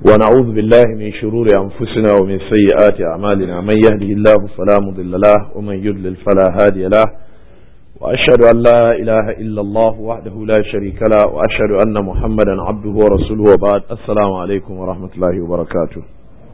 ونعوذ بالله من شرور أنفسنا ومن سيئات أعمالنا من يهده الله فلا مضل له ومن يضلل فلا هادي له وأشهد أن لا إله إلا الله وحده لا شريك له وأشهد أن محمدا عبده ورسوله وبعد السلام عليكم ورحمة الله وبركاته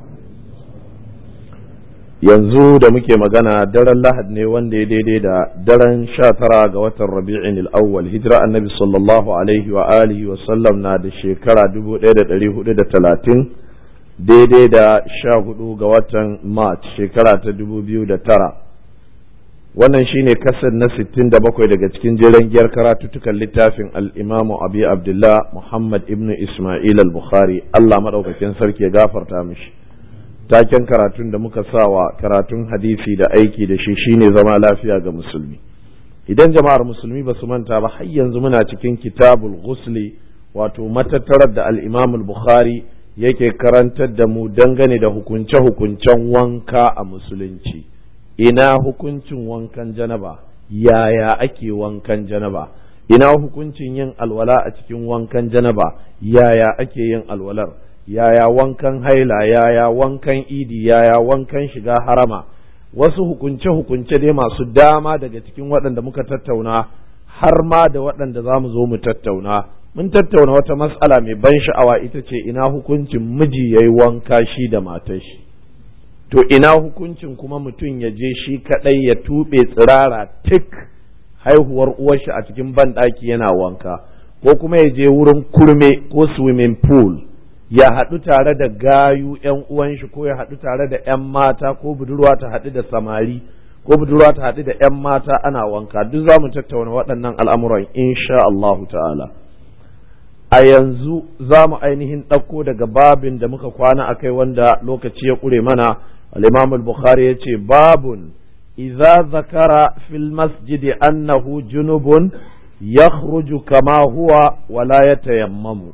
yanzu da muke magana daren lahad ne wanda ya daidai da daren sha tara ga watan rabi'in al'awwal hijira annabi sallallahu alaihi wa alihi wa sallam na da shekara dubu ɗaya da ɗari hudu da talatin daidai da sha hudu ga watan march shekara ta dubu biyu da tara wannan shine kasar na sittin da bakwai daga cikin jeren giyar karatuttukan littafin al'imamu abi abdullah muhammad ibnu ismail al-bukhari allah maɗaukakin sarki ya gafarta mishi taken karatun da muka sawa karatun hadisi da aiki da shi shine zama lafiya ga musulmi idan jama'ar musulmi ba su manta ba har yanzu muna cikin kitabul ghusli wato matattarar da al-imam al-bukhari yake karantar da mu dangane da hukunce-hukuncen wanka a musulunci ina hukuncin wankan janaba yaya ake wankan janaba ina hukuncin yin alwala a cikin wankan janaba yaya ake yin alwalar yaya wankan haila yaya wankan idi yaya wankan shiga harama wasu hukunce-hukunce dai masu dama daga cikin waɗanda muka tattauna har ma da waɗanda za mu zo mu tattauna mun tattauna wata matsala mai ban sha'awa ita ce ina hukuncin miji ya yi wanka shi da matar shi to ina hukuncin kuma mutum ya je shi kaɗai ya tuɓe tsirara tik haihuwar uwarshi a cikin banɗaki yana wanka ko kuma ya je wurin kurme ko swimming pool ya haɗu tare da gayu ‘yan uwan shi ko ya haɗu tare da ‘yan mata ko budurwa ta haɗu da samari ko budurwa ta haɗu da ‘yan mata ana wanka duk za mu tattauna waɗannan al'amuran insha Allahu ta'ala a yanzu za mu ainihin ɗauko daga babin da muka kwana a kai wanda lokaci ya ƙure mana al-imam al-bukhari ya ce babun idza zakara fil masjidi annahu junubun yakhruju kama huwa wala yatayammamu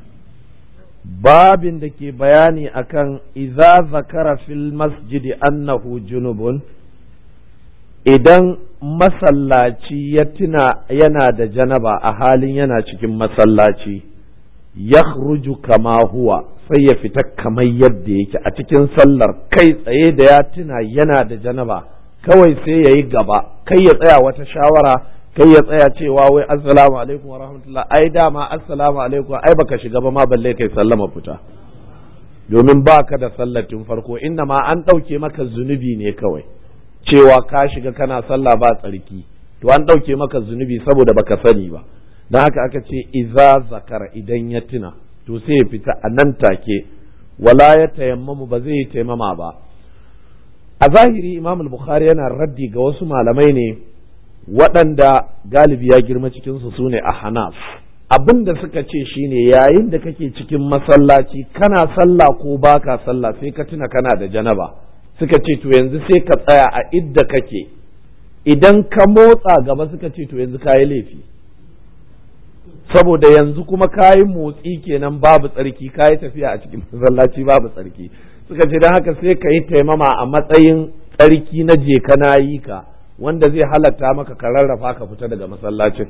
babin da ke bayani akan iza zakara fil masjidi annahu junubun idan masallaci ya tuna yana da janaba a halin yana cikin masallaci ya kama huwa sai ya fita kamar yadda yake a cikin sallar kai tsaye da ya tuna yana da janaba kawai sai ya yi gaba kai ya tsaya wata shawara kai ya tsaya cewa wai assalamu alaikum wa rahmatullah ai dama assalamu alaikum ai baka shiga ba ma balle kai sallama fita domin baka da sallatin farko inna ma an ɗauke maka zunubi ne kawai cewa ka shiga kana sallah ba tsarki to an ɗauke maka zunubi saboda baka sani ba don haka aka ce iza zakara idan ya tuna to sai ya fita a nan take wala ya tayammamu ba zai yi taimama ba a zahiri imam al-bukhari yana raddi ga wasu malamai ne waɗanda galibi ya girma cikinsu su ne a hanaf abin da suka ce shine yayin da kake cikin masallaci kana sallah ko baka sallah sai ka tuna kana da janaba suka ce to yanzu sai ka tsaya a idda kake idan ka motsa gaba suka ce to yanzu kayi laifi saboda yanzu kuma kayi motsi kenan babu tsarki kayi tafiya a cikin masallaci babu tsarki suka ce don haka sai ka yi taimama a matsayin tsarki na je kana yi ka wanda zai halatta maka ka rarrafa ka fita daga masallacin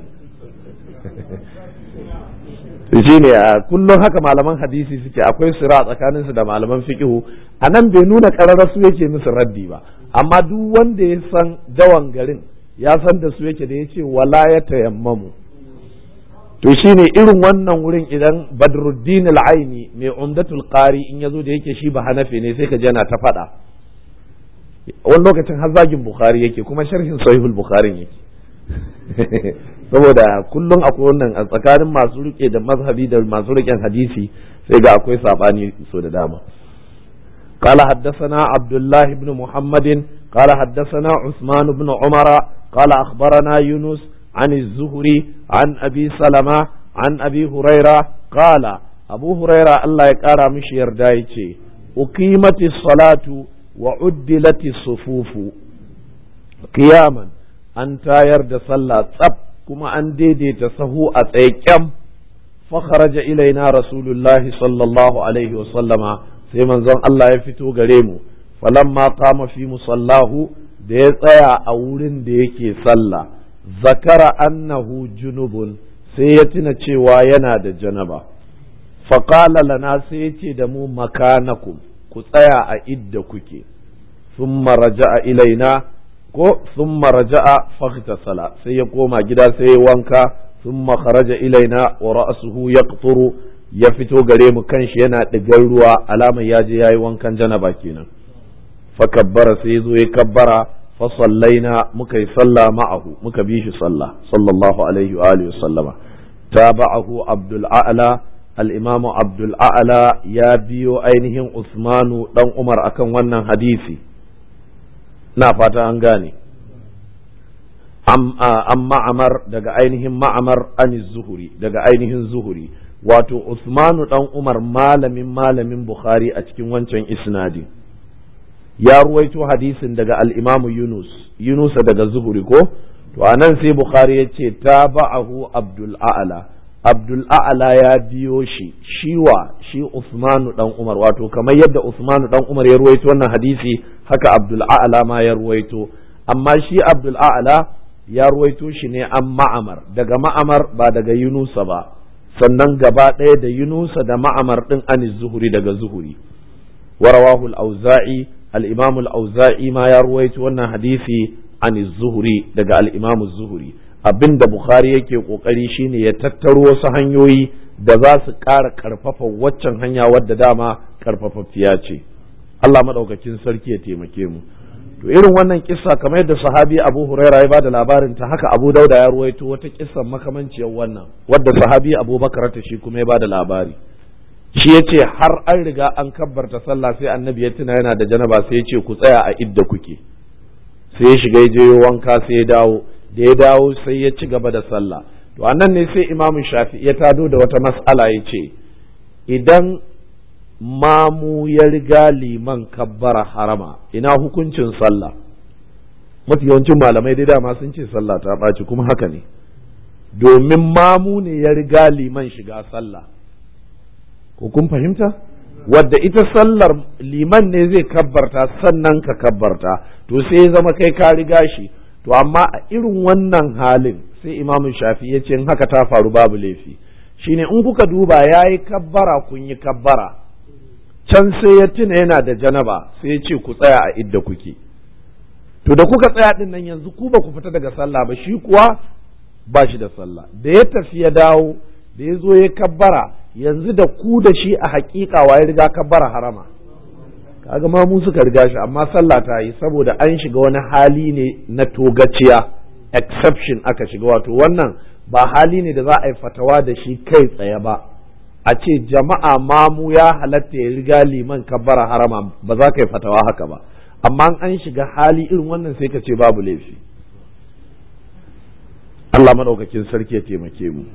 shi ne kullum haka malaman hadisi suke akwai sira tsakaninsu da malaman fiqihu a nan bai nuna ƙararra su yake musu raddi ba amma duk wanda ya san dawan garin ya san da su yake da ya ce wala ya tayammamu to shine irin wannan wurin idan badruddin al-aini mai umdatul qari in yazo da yake shi ba hanafi ne sai ka je na ta faɗa wani lokacin har zagin bukhari yake kuma sharhin sahihul bukhari yake saboda kullum akwai wannan a tsakanin masu rike da mazhabi da masu riken hadisi sai ga akwai sabani so da dama قال حدثنا عبد الله بن محمد قال حدثنا عثمان بن عمر قال أخبرنا يونس عن الزهري عن أبي سلمة عن أبي هريرة قال أبو هريرة الله يقارى مش يردايتي أقيمت الصلاة وعدلت الصفوف قياما an tayar da sallah tsab kuma an daidaita sahu a tsaye kyam fakharaja ilaina rasulullahi sallallahu alaihi wa sallama sai manzon Allah ya fito gare mu falamma qama fi musallahu da ya tsaya a wurin da yake sallah zakara annahu junubun sai ya tuna cewa yana da janaba faƙala lana sai ya ce da mu makanakum ku tsaya a idda kuke sun raja'a ilaina ko sun raja'a sala sai ya koma gida sai ya wanka sun kharaja ilaina wa ra'asuhu yaqturu ya fito gare mu kanshi yana ɗigar ruwa alamar ya je yayi wankan janaba kenan fa kabbara sai zo ya kabbara fa sallaina muka yi sallah ma'ahu muka bi shi sallah sallallahu alaihi wa alihi sallama tabahu abdul a'la al-imamu abdul a'la ya biyo ainihin usmanu dan umar akan wannan hadisi na fata an gane an ma'amar daga ainihin ma'amar an zuhuri daga ainihin zuhuri wato Usmanu dan Umar malamin malamin Bukhari a cikin wancan isnadi ya ruwaito hadisin daga al-Imam Yunus Yunus daga zuhuri ko to anan sai Bukhari ya ce taba'ahu Abdul A'la Abdul A'la ya biyo shi shiwa shi Usmanu dan Umar wato kamar yadda Usmanu dan Umar ya ruwaito wannan hadisi haka Abdul A'la ma ya ruwaito amma shi Abdul A'la ya ruwaito shi ne an ma'amar daga ma'amar ba daga yunusa ba sannan gaba ɗaya da yunusa da ma'amar ɗin an zuhuri daga zuhuri warawahu al-auza'i al-imam al-auza'i ma ya ruwaito wannan hadisi an zuhuri daga al-imam zuhuri abinda bukhari yake kokari shine ya tattaro wasu hanyoyi da za su ƙara ƙarfafa waccan hanya wadda dama ƙarfafaffiya ce Allah maɗaukakin sarki ya taimake mu to irin wannan kissa kamar yadda sahabi Abu Huraira ya bada labarin ta haka Abu Dauda ya ruwaito wata kissan makamanciyar wannan wadda sahabi Abu Bakar ta shi kuma ya bada labari shi yace har an riga an kabbarta sallah sai annabi ya tuna yana da janaba sai ya ce ku tsaya a idda kuke sai ya shiga ya je wanka sai ya dawo da ya dawo sai ya ci gaba da sallah to anan ne sai Imam Shafi ya tado da wata mas'ala ya ce idan mamu ya riga liman kabbara harama ina hukuncin sallah mafi yawancin malamai dai dama sun ce sallah ta ɓaci kuma haka ne domin mamu ne ya riga liman shiga sallah ko kun fahimta wadda ita sallar liman ne zai kabbarta sannan ka kabbarta to sai ya zama kai ka riga shi to amma a irin wannan halin sai imamun shafi ya ce haka ta faru babu laifi shine in kuka duba ya yi kabbara kun yi kabbara can sai ya tuna yana da janaba sai ya ce ku tsaya a idda kuke to da kuka tsaya din nan yanzu ku ba ku fita daga sallah ba shi kuwa ba shi da sallah da ya tafi ya dawo da ya zo ya kabbara yanzu da ku da shi a hakika wa ya riga kabbara harama kaga ma mu suka riga shi amma sallah ta yi saboda an shiga wani hali ne na togaciya exception aka shiga wato wannan ba hali ne da za a yi fatawa da shi kai tsaye ba a ce jama'a mamu ya halatta ya riga liman kabbara harama ba za ka yi fatawa haka ba amma an shiga hali irin wannan sai ka ce babu laifi Allah maɗaukakin sarki ya taimake mu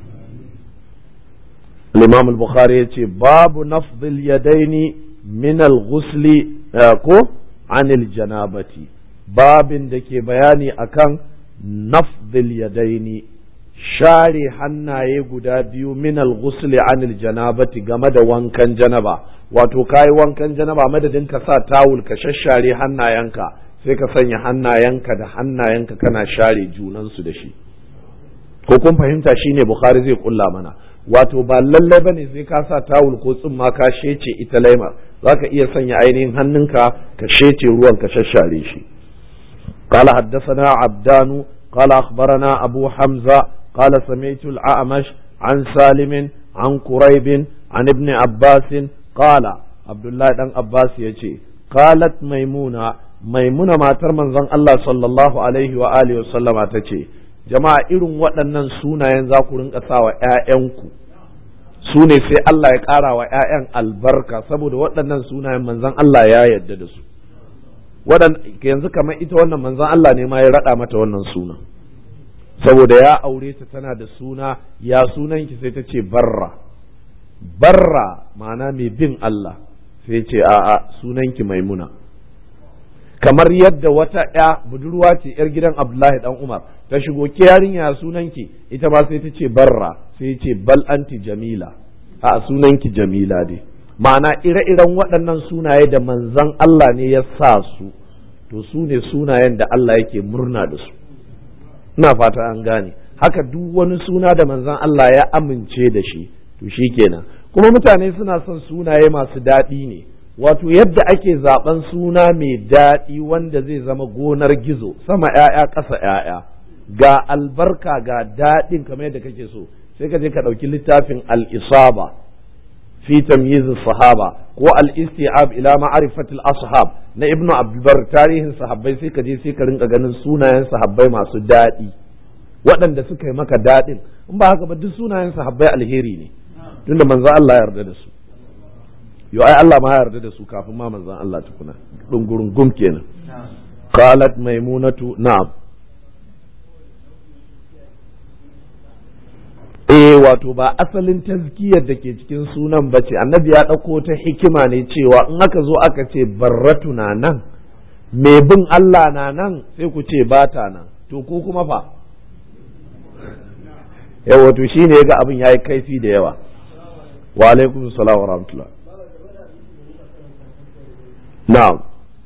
الإمام البخاري يتي باب نفض اليدين من الغسل ko عن الجنابة باب دكي بياني أكان نفض اليدين share hannaye guda biyu min al-ghusli anil janabati game da wankan janaba wato kayi wankan janaba madadin ka sa tawul ka shashare hannayenka sai ka sanya hannayenka da hannayenka kana share junansu da shi ko kun fahimta shine bukhari zai kulla mana wato ba lallai bane sai ka sa tawul ko tsumma ka shece ita laimar zaka iya sanya ainihin hannunka ka shece ruwan ka shashare shi قال حدثنا عبدان قال أخبرنا أبو حمزة قال سمعت الأعمش عن سالم عن قريب عن ابن عباس قال عبد الله بن عباس يجي قالت ميمونة ميمونة ما ترمن زن الله صلى الله عليه وآله وسلم تجي jama'a irin waɗannan sunayen za ku rinka sa wa ‘ya'yanku su ne sai Allah ya ƙara wa ‘ya'yan albarka saboda waɗannan sunayen manzan Allah ya yarda da su yanzu kamar ita wannan manzan Allah ne ma ya raɗa mata wannan suna saboda ya aure ta tana da suna ya sunanki sai ta ce barra barra ma'ana mai bin Allah sai ce a'a sunanki maimuna kamar yadda wata ya budurwa ce yar gidan Abdullahi dan Umar ta shigo ke yarinya sunanki ita ma sai ta ce barra sai ce bal anti jamila a sunanki jamila dai ma'ana ire-iren waɗannan sunaye da manzan Allah ne ya sa su to su ne sunayen da Allah yake murna da su ina fata an gane haka duk wani suna da manzan Allah ya amince da shi to shi kenan kuma mutane suna son sunaye masu daɗi ne wato yadda ake zaben suna mai daɗi wanda zai zama gonar gizo sama ‘ya'ya ƙasa ‘ya'ya ga albarka ga daɗin kamar yadda kake so sai ka je ka ɗauki littafin al-isaba fi tamyiz sahaba ko al-isti'ab ila ma'rifat al-ashab na ibnu abdulbar tarihin sahabbai sai ka je sai ka rinka ganin sunayen sahabbai masu daɗi waɗanda suka yi maka daɗin in ba haka ba duk sunayen sahabbai alheri ne tunda manzo Allah ya yarda da su yo ai Allah ma ya yarda da su kafin ma manzon Allah tukuna dungurun gum kenan qalat maimunatu na'am eh wato ba asalin tazkiyar da ke cikin sunan ba ce annabi ya ɗauko ta hikima ne cewa in aka zo aka ce barratu na nan mai bin Allah na nan sai ku ce ba ta nan to ku kuma fa yawa to shine ya ga abin ya yi kaifi da yawa wa alaikum salam wa rahmatullah na'am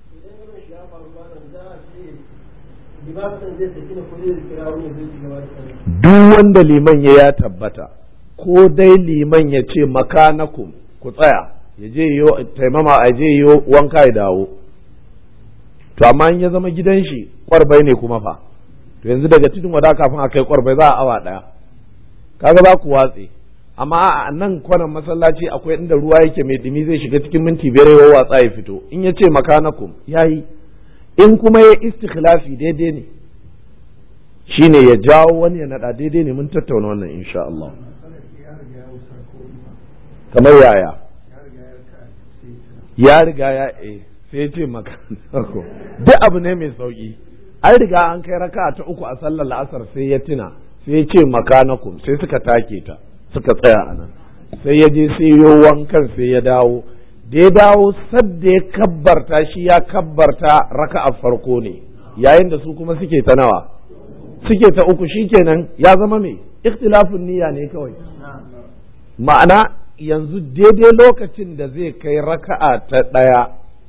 duk wanda liman ya ya tabbata ko dai liman ya ce makanakum ku tsaya ya je yo taimama a je yo wanka ya dawo to amma in ya zama gidan shi kwarbai ne kuma fa to yanzu daga tudun wada kafin a kai kwarbai za a awa daya kaga za ku watse amma a nan kwanan masallaci akwai inda ruwa yake mai dumi zai shiga cikin minti biyar ya watsa ya fito in ya ce makanakum yayi in kuma ya istikhlafi daidai ne shine ya jawo wani ya nada daidai ne mun tattauna wannan insha Allah kamar yaya ya riga ya eh sai ya ce makanako duk abu ne mai sauki an riga an kai raka ta uku a sallar la'asar sai ya tuna sai ya ce makanakum sai suka take ta suka tsaya a nan sai ya je sai yo wankan sai ya dawo da ya dawo sadda ya kabbarta shi ya kabbarta raka a farko ne yayin da su kuma suke ta nawa suke ta uku shikenan ya zama mai ikhtilafin niyya ne kawai ma'ana yanzu daidai lokacin da zai kai raka'a ta ɗaya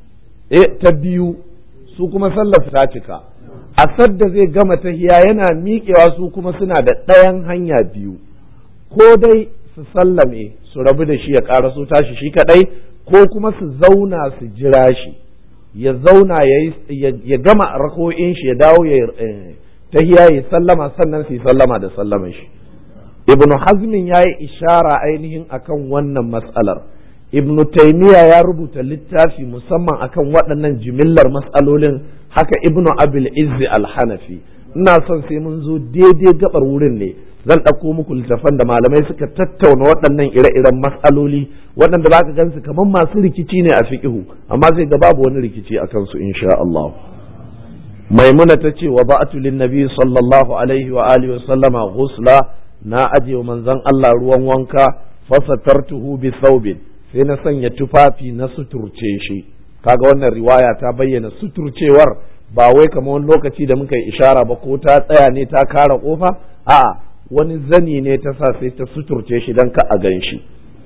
e ta biyu su kuma sallar ta cika a sadda zai gama tahiya yana miƙewa su kuma suna da ɗayan hanya biyu ko dai su sallame su rabu da shi ya ƙara su tashi shi kaɗai ko kuma su zauna su jira shi ya zauna ya gama rako'in shi ya dawo ya tahiya ya sallama sannan su yi sallama da sallaman shi ibn hazmin ya yi ishara ainihin akan wannan matsalar ibn taymiya ya rubuta littafi musamman akan waɗannan jimillar matsalolin haka ibn abil izzi al-hanafi ina son sai mun zo daidai gabar wurin ne zan ɗauko muku littafan da malamai suka tattauna waɗannan ire-iren matsaloli waɗanda za ka gansu kamar masu rikici ne a fiƙihu amma zai ga babu wani rikici a kansu insha Allah maimuna ta ce wa ba'atu lin nabi sallallahu alaihi wa alihi wa sallama ghusla na aje wa manzon Allah ruwan wanka fasatartuhu bi thawbin sai na sanya tufafi na suturce shi kaga wannan riwaya ta bayyana suturcewar ba wai kamar wani lokaci da muka yi ishara ba ko ta tsaya ne ta kara kofa a'a wani zani ne ta sa sai ta suturce shi don ka a gan shi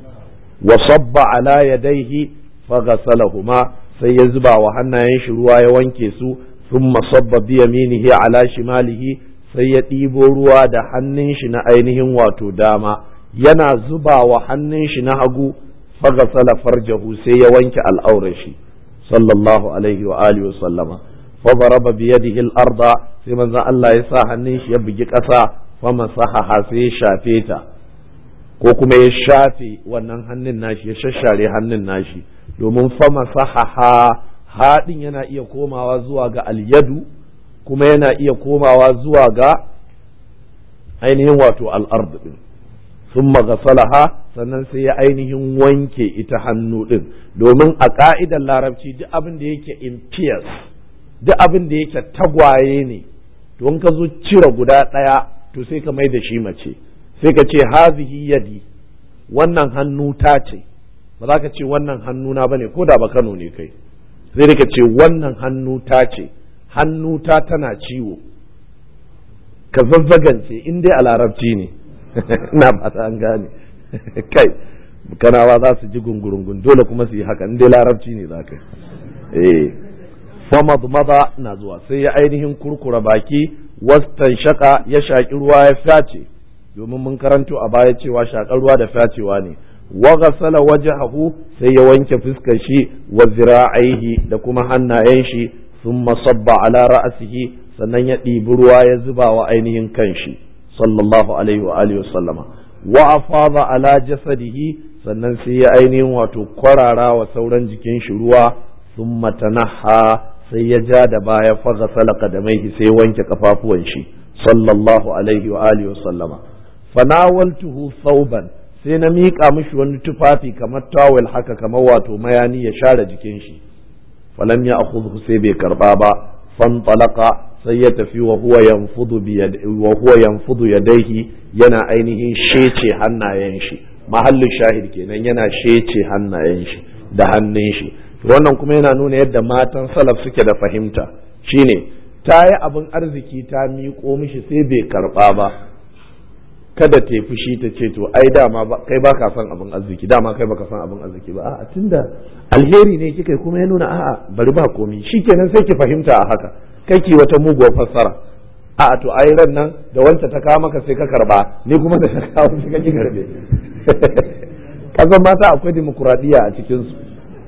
wa sabba ala yadaihi faghasalahuma sai ya zuba wa hannayen shi ruwa ya wanke su thumma sabba bi yaminihi ala shimalihi sai ya ɗibo ruwa da hannun shi na ainihin wato dama yana zuba wa hannun shi na hagu faghasala farjahu sai ya wanke al'aurar shi sallallahu alaihi wa alihi wa sallama fa daraba bi yadihi al-arda sai manzon Allah ya sa hannun shi ya bugi ƙasa fama sahaha sai ya shafe ta ko kuma ya shafe wannan hannun nashi ya shashare hannun nashi domin fama sahaha haɗin yana iya komawa zuwa ga alyadu kuma yana iya komawa zuwa ga ainihin wato al'ard din sun magasalaha sannan sai ya ainihin wanke ita hannu din domin a ka'idar larabci duk abin da yake impious duk abin da yake tagwaye ne don ka zo cire guda ɗaya to sai ka mai da shi mace sai ka ce hazihi yadi wannan hannu ta ce ba za ka ce wannan hannu na bane ko da ba Kano ne kai sai ka ce wannan hannu ta ce hannu ta tana ciwo ka zazzagance in dai a larabci ne ina fata an gane kai kanawa za su ji gungurungun dole kuma su yi haka in dai larabci ne za ka eh famad maza na zuwa sai ya ainihin kurkura baki wastan shaka ya shaƙi ruwa ya fyace domin mun karanto a baya cewa shaƙar ruwa da fyacewa ne wa ghasala wajhahu sai ya wanke fuskar shi wa zira'aihi da kuma hannayen shi thumma sabba ala ra'sihi sannan ya ɗibi ruwa ya zuba wa ainihin kanshi sallallahu alaihi wa alihi wasallama wa afada ala jasadihi sannan sai ya ainihin wato kwarara wa sauran jikin shi ruwa thumma tanaha sai ya ja da baya faga salaka da mai sai wanke kafafuwan shi sallallahu alaihi wa alihi wasallama fanawaltuhu thawban sai na miƙa mishi wani tufafi kamar tawel haka kamar wato mayani ya share jikin shi falam ya akhudhu sai bai karba ba fantalaka sai ya tafi wa huwa yanfudu bi wa huwa yanfudu yadayhi yana ainihin shece hannayen shi mahallin shahid kenan yana shece hannayen shi da hannun shi wannan kuma yana nuna yadda matan salaf suke da fahimta shine ta yi abin arziki ta miƙo mishi sai bai karɓa ba kada ta fushi ta ce to ai dama kai baka son abin arziki dama kai baka son abin arziki ba a'a tunda alheri ne kika kuma ya nuna a'a bari ba komi shikenan sai ki fahimta a haka kai ki wata muguwar fassara a'a to ai ran nan da wanta ta kawo maka sai ka karba ni kuma da ta kawo sai ka ki karbe kasan mata akwai dimokuraɗiyya a cikin su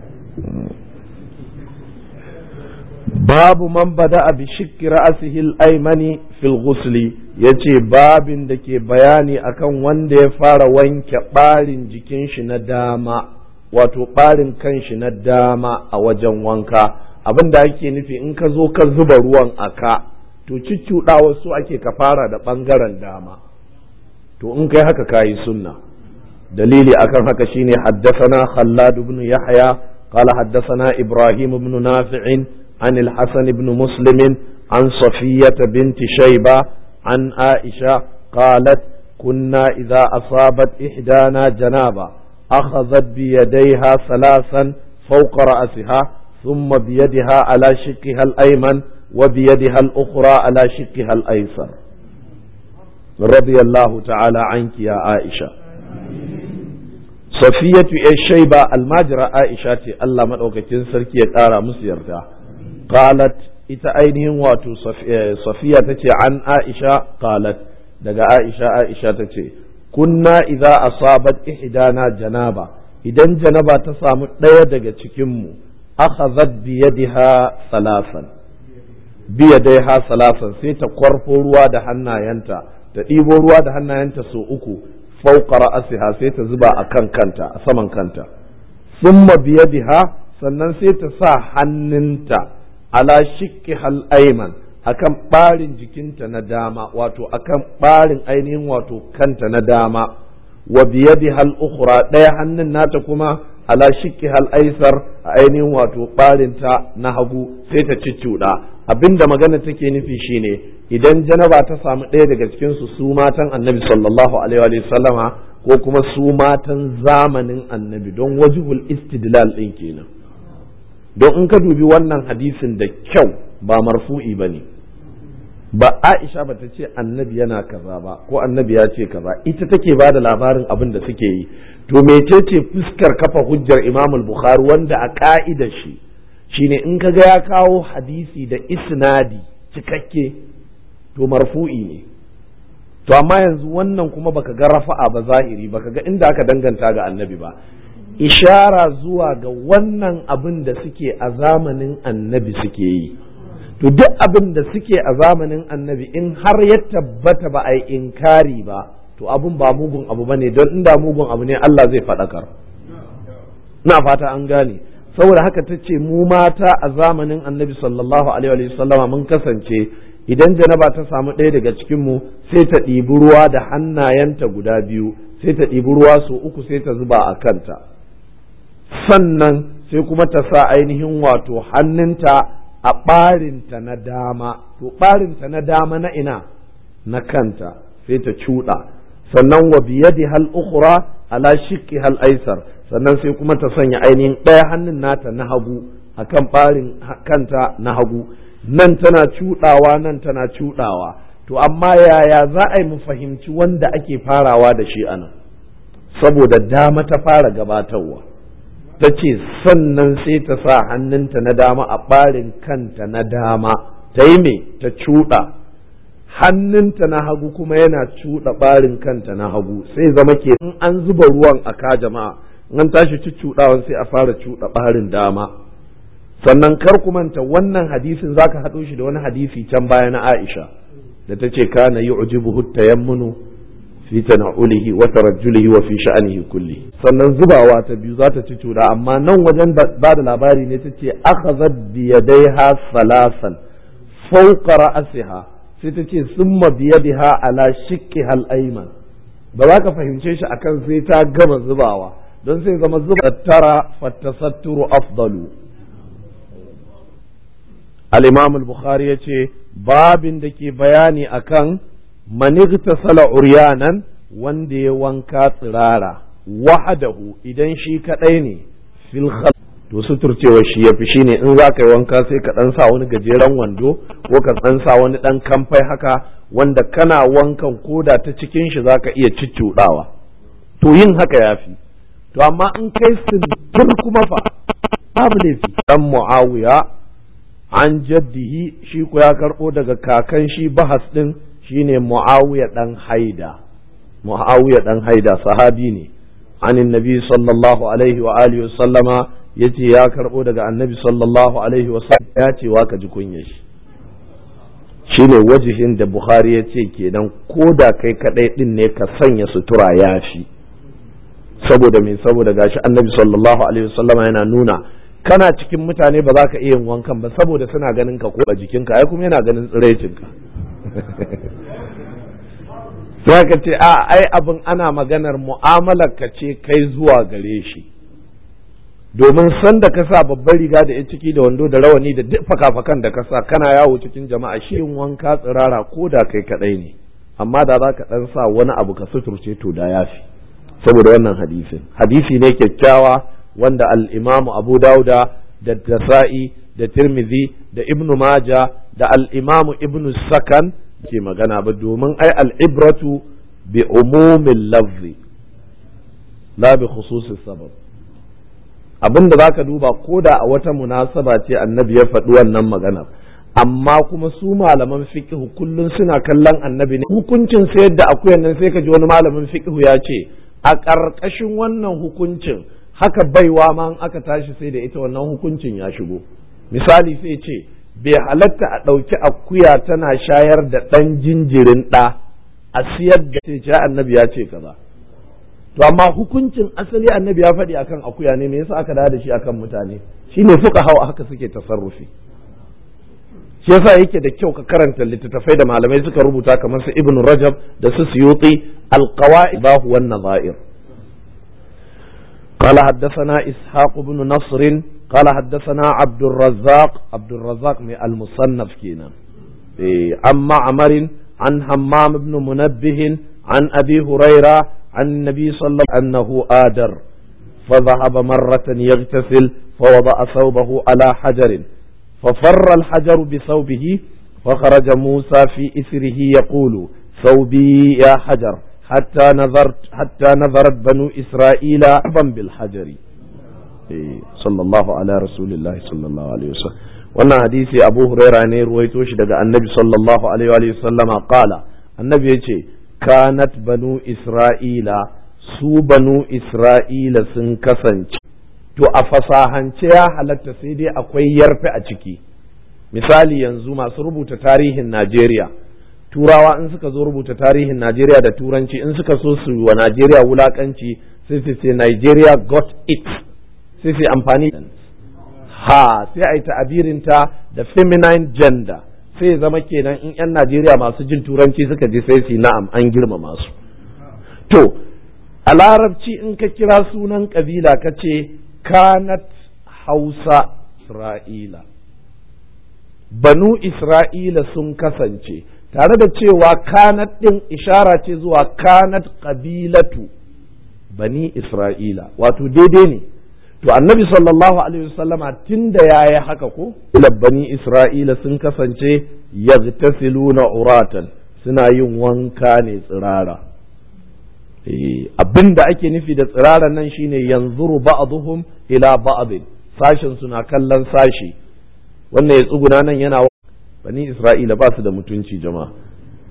babu man bada bi shikki ra'asihi al-aymani fil ghusli yace babin da ke bayani akan wanda ya fara wanke barin jikin shi na dama wato barin kan shi na dama a wajen wanka abin da ake nufi in ka zo ka zuba ruwan aka to cicciɗawa su ake ka fara da ɓangaren dama to in kai haka kayi sunna dalili akan haka shine haddasana khallad ibn yahya قال حدثنا إبراهيم بن نافع عن الحسن بن مسلم عن صفية بنت شيبة عن عائشة قالت كنا إذا أصابت إحدانا جنابة أخذت بيديها ثلاثا فوق رأسها ثم بيدها على شقها الأيمن وبيدها الأخرى على شقها الأيسر رضي الله تعالى عنك يا عائشة safiyatu ya shaiba almajira aisha ce Allah maɗaukakin sarki ya ƙara musu yarda qalat ita ainihin wato safiya ta ce an aisha qalat daga aisha aisha ta ce kunna idza asabat ihdana janaba idan janaba ta samu ɗaya daga cikinmu akhadhat bi yadiha salasan bi yadaiha salasan sai ta kwarfo ruwa da hannayenta ta ɗibo ruwa da hannayenta so uku fauka ra'asiha sai ta zuba a kan kanta a saman kanta summa biyadiha sannan sai ta sa hannunta ala shikki hal ayman akan barin jikinta na dama wato akan barin ainihin wato kanta na dama wa biyadiha al ukhra daya hannun nata kuma ala shikki hal aisar a ainihin wato barinta na hagu sai ta ciccuda abinda magana take nufi shine idan janaba ta samu ɗaya daga cikin su su matan annabi sallallahu alaihi wa sallama ko kuma su matan zamanin annabi don wajihul istidlal ɗin kenan don in ka dubi wannan hadisin da kyau ba marfu'i ba ne ba aisha ba ta ce annabi yana kaza ba ko annabi ya ce kaza ita take ba da labarin abin da suke yi to mecece fuskar kafa hujjar imam bukhari wanda a ka'ida shi shine in ka ga ya kawo hadisi da isnadi cikakke to marfu'i ne to amma yanzu wannan kuma baka ga rafa'a ba zahiri baka ga inda aka danganta ga annabi ba ishara zuwa ga wannan abin da suke a zamanin annabi suke yi to duk abin da suke a zamanin annabi in har ya tabbata ba a yi inkari ba to abin ba mugun abu ba ne don inda mugun abu ne Allah zai faɗakar na fata an gane saboda haka ta ce mu mata a zamanin annabi sallallahu alaihi wa sallama mun kasance idan janaba ta samu ɗaya daga cikinmu sai ta ɗibi ruwa da hannayenta guda biyu sai ta ɗibi ruwa su uku sai ta zuba a kanta sannan sai kuma ta sa ainihin wato hannunta a ɓarinta na dama to ɓarinta na dama na ina na kanta sai ta cuɗa sannan wa biyadi hal ukhra ala shiqqi hal aisar sannan sai kuma ta sanya ainihin ɗaya hannun nata na hagu akan ɓarin kanta na hagu nan tana cuɗawa nan tana cuɗawa to amma yaya za a yi mu fahimci wanda ake farawa da shi anan saboda dama ta fara gabatarwa ta ce sannan sai ta sa hannunta na dama a ɓarin kanta na dama ta yi me ta cuɗa hannunta na hagu kuma yana cuɗa ɓarin kanta na hagu sai zama ke in an zuba ruwan a ka jama'a in an tashi cuccuɗawan sai a fara cuɗa ɓarin dama sannan kar ku manta wannan hadisin zaka haɗo shi da wani hadisi can baya na Aisha da ta ce kana yu'jibuhu tayammunu fi tana'ulihi wa tarajjulihi wa fi sha'anihi kulli sannan zubawa ta biyu za ta ci cuda amma nan wajen ba da labari ne ta ce akhazat bi yadayha salasan fawqa ra'siha sai ta ce summa bi yadiha ala shiqqiha al-ayman ba za ka fahimce shi akan sai ta gama zubawa don sai zama zuba tara fattasatturu afdalu al-imam al-bukhari yace babin da ke bayani akan manigtasala uryanan wanda ya wanka tsirara wahadahu idan shi kadai ne fil to suturcewa shi yafi shine in za ka yi wanka sai ka dan sa wani gajeren wando ko ka dan sa wani dan kamfai haka wanda kana wankan koda ta cikin shi za ka iya ciccudawa to yin haka yafi to amma in kai sintir kuma fa babu laifi dan muawiya an jaddihi shi ko ya karbo daga kakan shi bahas din shine Muawiya dan Haida Muawiya dan Haida sahabi ne anin nabi sallallahu alaihi wa alihi sallama yace ya karbo daga annabi sallallahu alaihi wa sallam ya ce wa ka ji kunya shi shine wajihin da Bukhari ya ce kenan ko da kai kadai din ne ka sanya sutura yafi saboda me saboda gashi annabi sallallahu alaihi wa sallama yana nuna kana cikin mutane ba za ka iya yin wankan ba saboda suna ganin ka ko a jikinka ai kuma yana ganin tsiraicinka sai ka ce a ai abin ana maganar mu'amalar ka ce kai zuwa gare shi domin san da ka sa babbar riga da ya ciki da wando da rawani da duk fakafakan da ka sa kana yawo cikin jama'a shi yin wanka tsirara ko da kai kadai ne amma da za ka dan sa wani abu ka suturce to da yafi saboda wannan hadisin hadisi ne kyakkyawa wanda al-imamu abu dauda da tasa'i da tirmidhi da ibnu maja da al-imamu ibnu sakan ke magana ba domin ai al'ibratu bi umumin lafzi la bi khususi sabab abin da zaka duba ko da a wata munasaba ce annabi ya faɗi wannan magana amma kuma su malaman fiqh kullun suna kallon annabi ne hukuncin sayar da akuyan nan sai ka ji wani malamin fiqh ya ce a ƙarƙashin wannan hukuncin haka baiwa ma aka tashi sai da ita wannan hukuncin ya shigo misali sai ce bai halatta a ɗauki akuya tana shayar da ɗan jinjirin ɗa a siyar da ce annabi ya ce kaza to amma hukuncin asali annabi ya faɗi akan akuya ne me yasa aka dawo da shi akan mutane shine fuka hawa haka suke tasarrufi shi yasa yake da kyau ka karanta littattafai da malamai suka rubuta kamar su ibn rajab da su suyuti alqawaid bahu wan nazair قال حدثنا إسحاق بن نصر قال حدثنا عبد الرزاق عبد الرزاق من المصنف كينا عن معمر عن همام بن منبه عن أبي هريرة عن النبي صلى الله عليه وسلم أنه آدر فذهب مرة يغتسل فوضع ثوبه على حجر ففر الحجر بثوبه فخرج موسى في إثره يقول ثوبي يا حجر حتى نظرت حتى نظرت بنو إسرائيل عبا بالحجر sallallahu ala rasulillahi sallallahu alaihi wasallam wannan hadisi abu huraira ne ruwaito shi daga annabi sallallahu alaihi wa sallama qala annabi yace kanat banu isra'ila su banu isra'ila sun kasance to a fasahance ya halatta sai dai akwai yarfe a ciki misali yanzu masu rubuta tarihin najeriya turawa in suka zo rubuta tarihin najeriya da turanci in suka so su wa najeriya wulakanci sai su ce nigeria got it sai su amfani ha sai a yi ta'abirinta da feminine gender sai zama kenan in 'yan Najeriya masu jin turanci suka ji sai su na'am an girmama su to a larabci in ka kira sunan kabila ka ce kanat hausa isra'ila banu isra'ila sun kasance tare da cewa kanat ɗin ishara ce zuwa kanat ƙabilatu bani isra'ila wato daidai ne to annabi sallallahu alaihi wasallama tun da ya yi haka ko bani isra'ila sun kasance yagtasiluna uratan suna yin wanka ne tsirara abin da ake nufi da tsirara nan shine yanzuru ba'dhum ila ba'd sashin suna kallon sashi wannan ya tsuguna nan yana bani isra'ila ba su da mutunci jama'a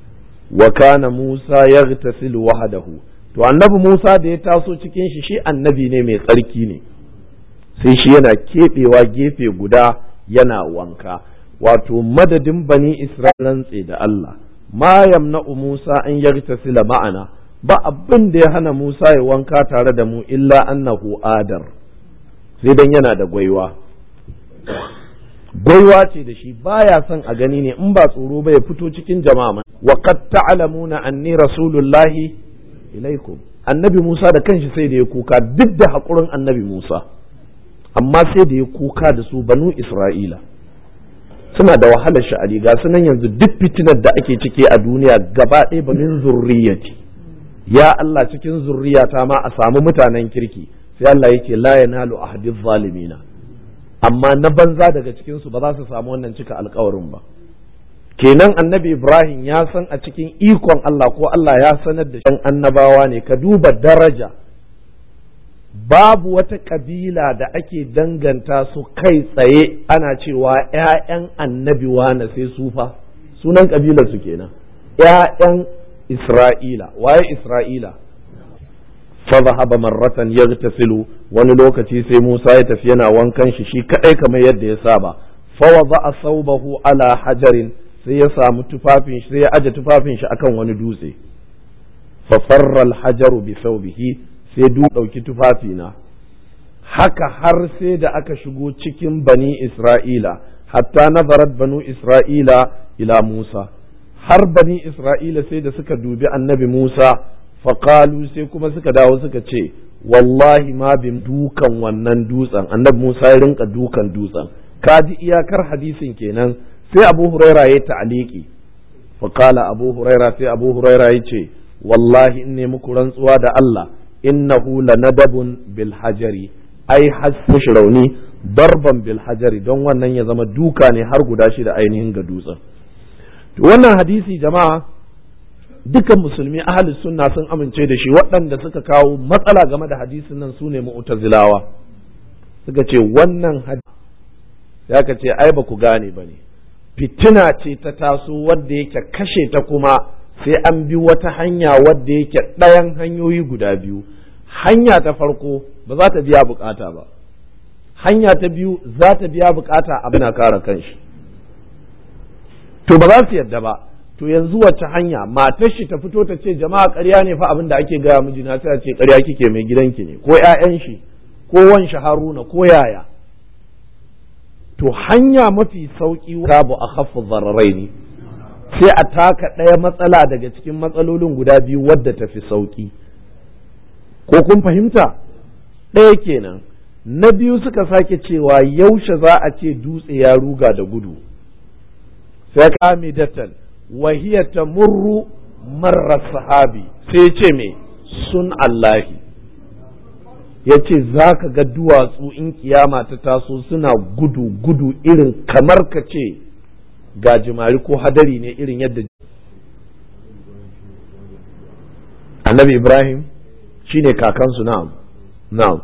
wa kana Musa yaghtasilu wahdahu to annabi Musa da ya taso cikin shi shi annabi ne mai tsarki ne sai shi yana keɓewa gefe guda yana wanka wato madadin bani Isra'ilan tse da Allah ma yamna'u Musa an yagtasila ma'ana ba abin da ya hana Musa ya wanka tare da mu illa annahu adar sai dan yana da gwaiwa gwaiwa ce da shi baya son a gani ne in ba tsoro ba ya fito cikin jama'a wa qad ta'lamuna anni rasulullahi ilaikum annabi Musa da kanshi sai da ya kuka duk da haƙurin annabi Musa amma sai da ya kuka da su banu Isra'ila suna da wahalar sha'ani ga sunan yanzu duk fitinar da ake ciki a duniya gaba ɗaya ba min zurriyati ya Allah cikin zurriyata ma a samu mutanen kirki sai Allah yake la yanalu ahadiz zalimina amma na banza daga cikin su ba za su samu wannan cika alkawarin ba kenan annabi Ibrahim ya san a cikin ikon Allah ko Allah ya sanar da shan annabawa ne ka duba daraja babu wata kabila da ake danganta su kai tsaye ana cewa ‘ya'yan annabi wane sai sufa sunan kabilar su kenan ‘ya'yan Isra'ila waye Isra'ila fadhahaba marratan yaghtasilu wani lokaci sai Musa ya tafi yana wankan shi shi kadai kamar yadda ya saba fa wada'a thawbahu ala hajarin sai ya samu tufafin shi sai ya aje tufafin shi akan wani dutse fa farra al-hajaru bi thawbihi sai du dauki tufafina haka har sai da aka shigo cikin bani Isra'ila hatta nazarat banu Isra'ila ila Musa har bani Isra'ila sai da suka dubi annabi Musa faƙalu sai kuma suka dawo suka ce wallahi ma bin dukan wannan dutsen annabi Musa ya rinka dukan dutsen ka ji iyakar hadisin kenan sai Abu Huraira ya ta'aliki faƙala Abu Huraira sai Abu Huraira ya ce wallahi in ne muku rantsuwa da Allah innahu lanadabun bil hajari ai hasmush rauni darban bil hajari don wannan ya zama duka ne har guda shi da ainihin ga dutsen to wannan hadisi jama'a dukan musulmi ahli sunna sun amince da shi waɗanda suka kawo matsala game da hadisin nan su ne mu'tazilawa suka ce wannan hadisi ya ka ce ai ba ku gane ba ne fitina ce ta taso wadda yake kashe ta kuma sai an bi wata hanya wadda yake ɗayan hanyoyi guda biyu hanya ta farko ba za ta biya bukata ba hanya ta biyu za ta biya bukata abin na kare kanshi to ba za su yadda ba to yanzu wacce hanya matar shi ta fito ta ce jama'a ƙarya ne fa abin da ake gaya mijina sai a ce ƙarya kike mai gidanki ne ko ƴaƴan shi ko wan shi haruna ko yaya to hanya mafi sauki babu a khaffu zararai ne sai a taka ɗaya matsala daga cikin matsalolin guda biyu wadda ta fi sauki ko kun fahimta ɗaya kenan na biyu suka sake cewa yaushe za a ce dutse ya ruga da gudu sai kame datan وهي تمر مر الصحابي sai ce me sun Allahi ya ce za ka ga duwatsu in kiyama ta taso suna gudu gudu irin kamar ka ce gajimari ko hadari ne irin yadda annabi ibrahim shine kakansu na'am na'am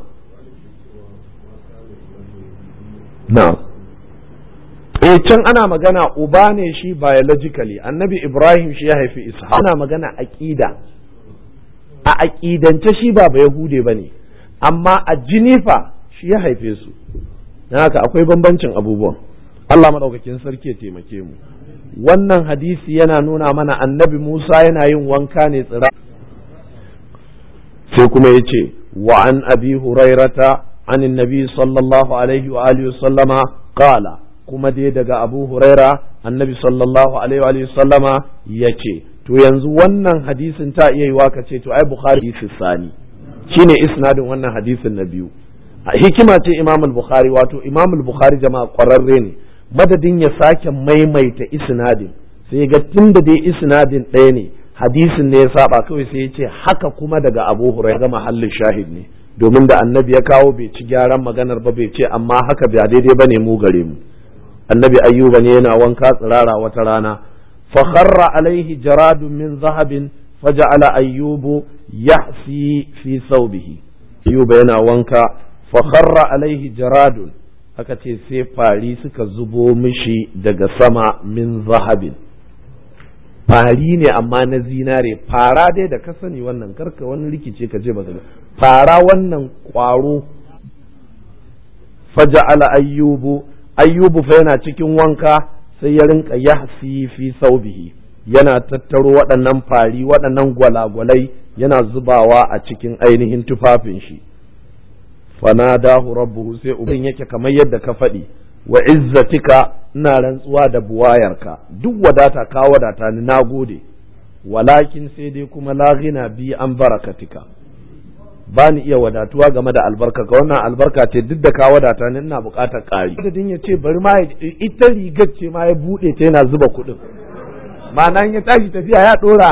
na'am eh can ana magana uba ne shi biologically annabi ibrahim shi ya haifi ishaq ana magana aqida a aqidance shi ba ba yahude bane amma a jinifa shi ya haife su dan haka akwai bambancin abubuwan Allah madaukakin sarki ya taimake mu wannan hadisi yana nuna mana annabi Musa yana yin wanka ne tsira sai kuma ya ce wa an abi hurairata an annabi sallallahu alaihi wa alihi sallama qala kuma dai daga abu huraira annabi sallallahu alaihi wa sallama ya ce to yanzu wannan hadisin ta iya yiwa ka ce to ai bukhari hadisi sani shine isnadin wannan hadisin na biyu hikima ce imam al-bukhari wato imam al-bukhari jama'a kwararre ne madadin ya sake maimaita isnadin sai ga tunda dai isnadin ɗaya ne hadisin ne ya saba kawai sai ya ce haka kuma daga abu huraira ga mahallin shahid ne domin da annabi ya kawo bai ci gyaran maganar ba bai ce amma haka ba daidai bane mu gare mu annabi ayyuba ne yana wanka tsirara wata rana fa kharra alaihi jaradun min zahabin faja'ala ayyubu yahsi fi thawbihi ayyuba yana wanka fa kharra alaihi jaradun aka ce sai fari suka zubo mishi daga sama min zahabin fari ne amma na zinare fara dai da ka sani wannan karka wani rikice ka je ba fara wannan kwaro faja'ala ayyubu ayyubu fa yana cikin wanka sai ya rinka yahsi fi saubihi yana tattaro waɗannan fari waɗannan gwalagwalai yana zubawa a cikin ainihin tufafin shi fanadahu rabbuhu sai ubin yake kamar yadda ka faɗi wa izzatika ina rantsuwa da buwayarka duk wadata ka wadata ni na gode walakin sai dai kuma laghina bi an barakatika ba ni iya wadatuwa game da albarka ka wannan albarka ce duk da ka wadata ni ina buƙatar ƙari adadin ya ce bari ma ita rigar ce ma ya buɗe ta yana zuba kuɗin ma'ana ya tashi tafiya ya ɗora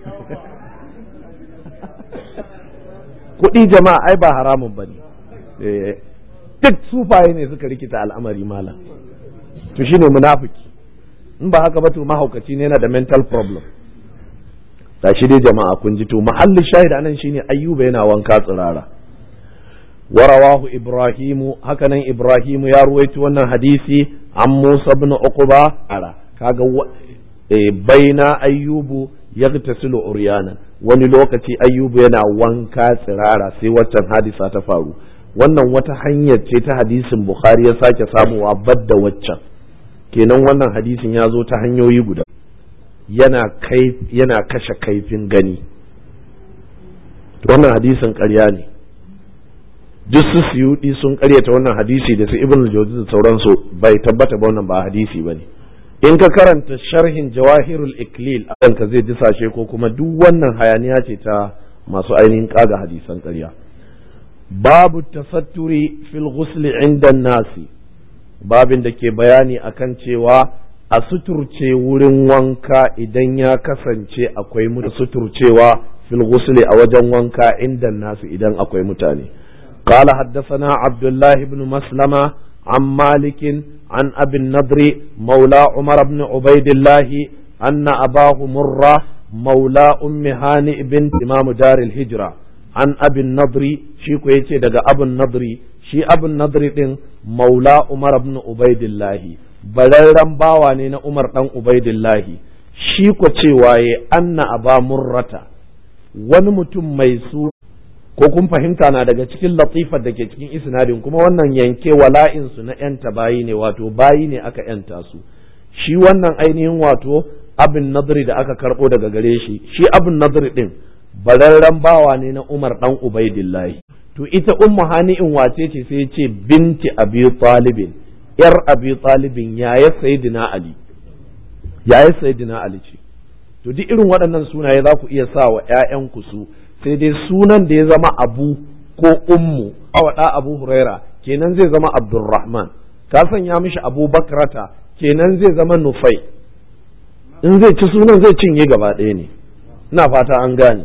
kuɗi jama'a ai ba haramun ba ne duk sufaye ne suka rikita al'amari malam to shine munafiki in ba haka ba to mahaukaci ne yana da mental problem shi dai jama'a kun ji to mahallin shahid anan shine ayyuba yana wanka tsirara warawahu ibrahimu hakanan ibrahimu ya ruwaito wannan hadisi an musa ibn uqba ara kaga baina ayyubu yagtasilu uryana wani lokaci ayyubu yana wanka tsirara sai waccan hadisa ta faru wannan wata hanyar ce ta hadisin bukhari ya sake samuwa badda waccan kenan wannan hadisin ya zo ta hanyoyi guda yana kai yana kashe kaifin gani wannan hadisin ƙarya ne duk su suyudi sun ƙaryata wannan hadisi da su ibn jawzi da sauransu bai tabbata ba wannan ba hadisi ba ne in ka karanta sharhin jawahirul iklil a ka zai ji sashe ko kuma duk wannan hayaniya ce ta masu ainihin kaga hadisan ƙarya babu tasatturi fil ghusli inda nasi babin da ke bayani akan cewa a suturce wurin wanka idan ya kasance akwai mu suturcewa fil ghusli a wajen wanka inda nasu idan akwai mutane قال حدثنا عبد الله بن مسلمة عن مالك عن أبي النضر مولى عمر بن عبيد الله أن أباه مرة مولى أم هانئ بنت إمام دار الهجرة عن أبي النضر شيكو يتي دقى أبو النضر شي أبو النضر مولى عمر بن عبيد الله bararren bawa ne na Umar ɗan Ubaidillahi shi ko cewa ya anna aba murrata wani mutum mai su ko kun fahimta na daga cikin latifar da ke cikin isnadin kuma wannan yanke wala'in su na yanta bayi ne wato bayi ne aka yanta su shi wannan ainihin wato abin nadri da aka karbo daga gare shi shi abin nadri din bararren bawa ne na Umar ɗan Ubaidillahi to ita ummu hani'in wace ce sai ce binti abi talibin yar abi talibin yaya sayyidina ali yaya sayyidina ali ce to duk irin waɗannan sunaye za ku iya sa wa ƴaƴanku su sai dai sunan da ya zama abu ko ummu awada abu huraira kenan zai zama abdurrahman ka sanya mishi abu bakrata kenan zai zama nufai in zai ci sunan zai cinye gaba ɗaya ne ina fata an gane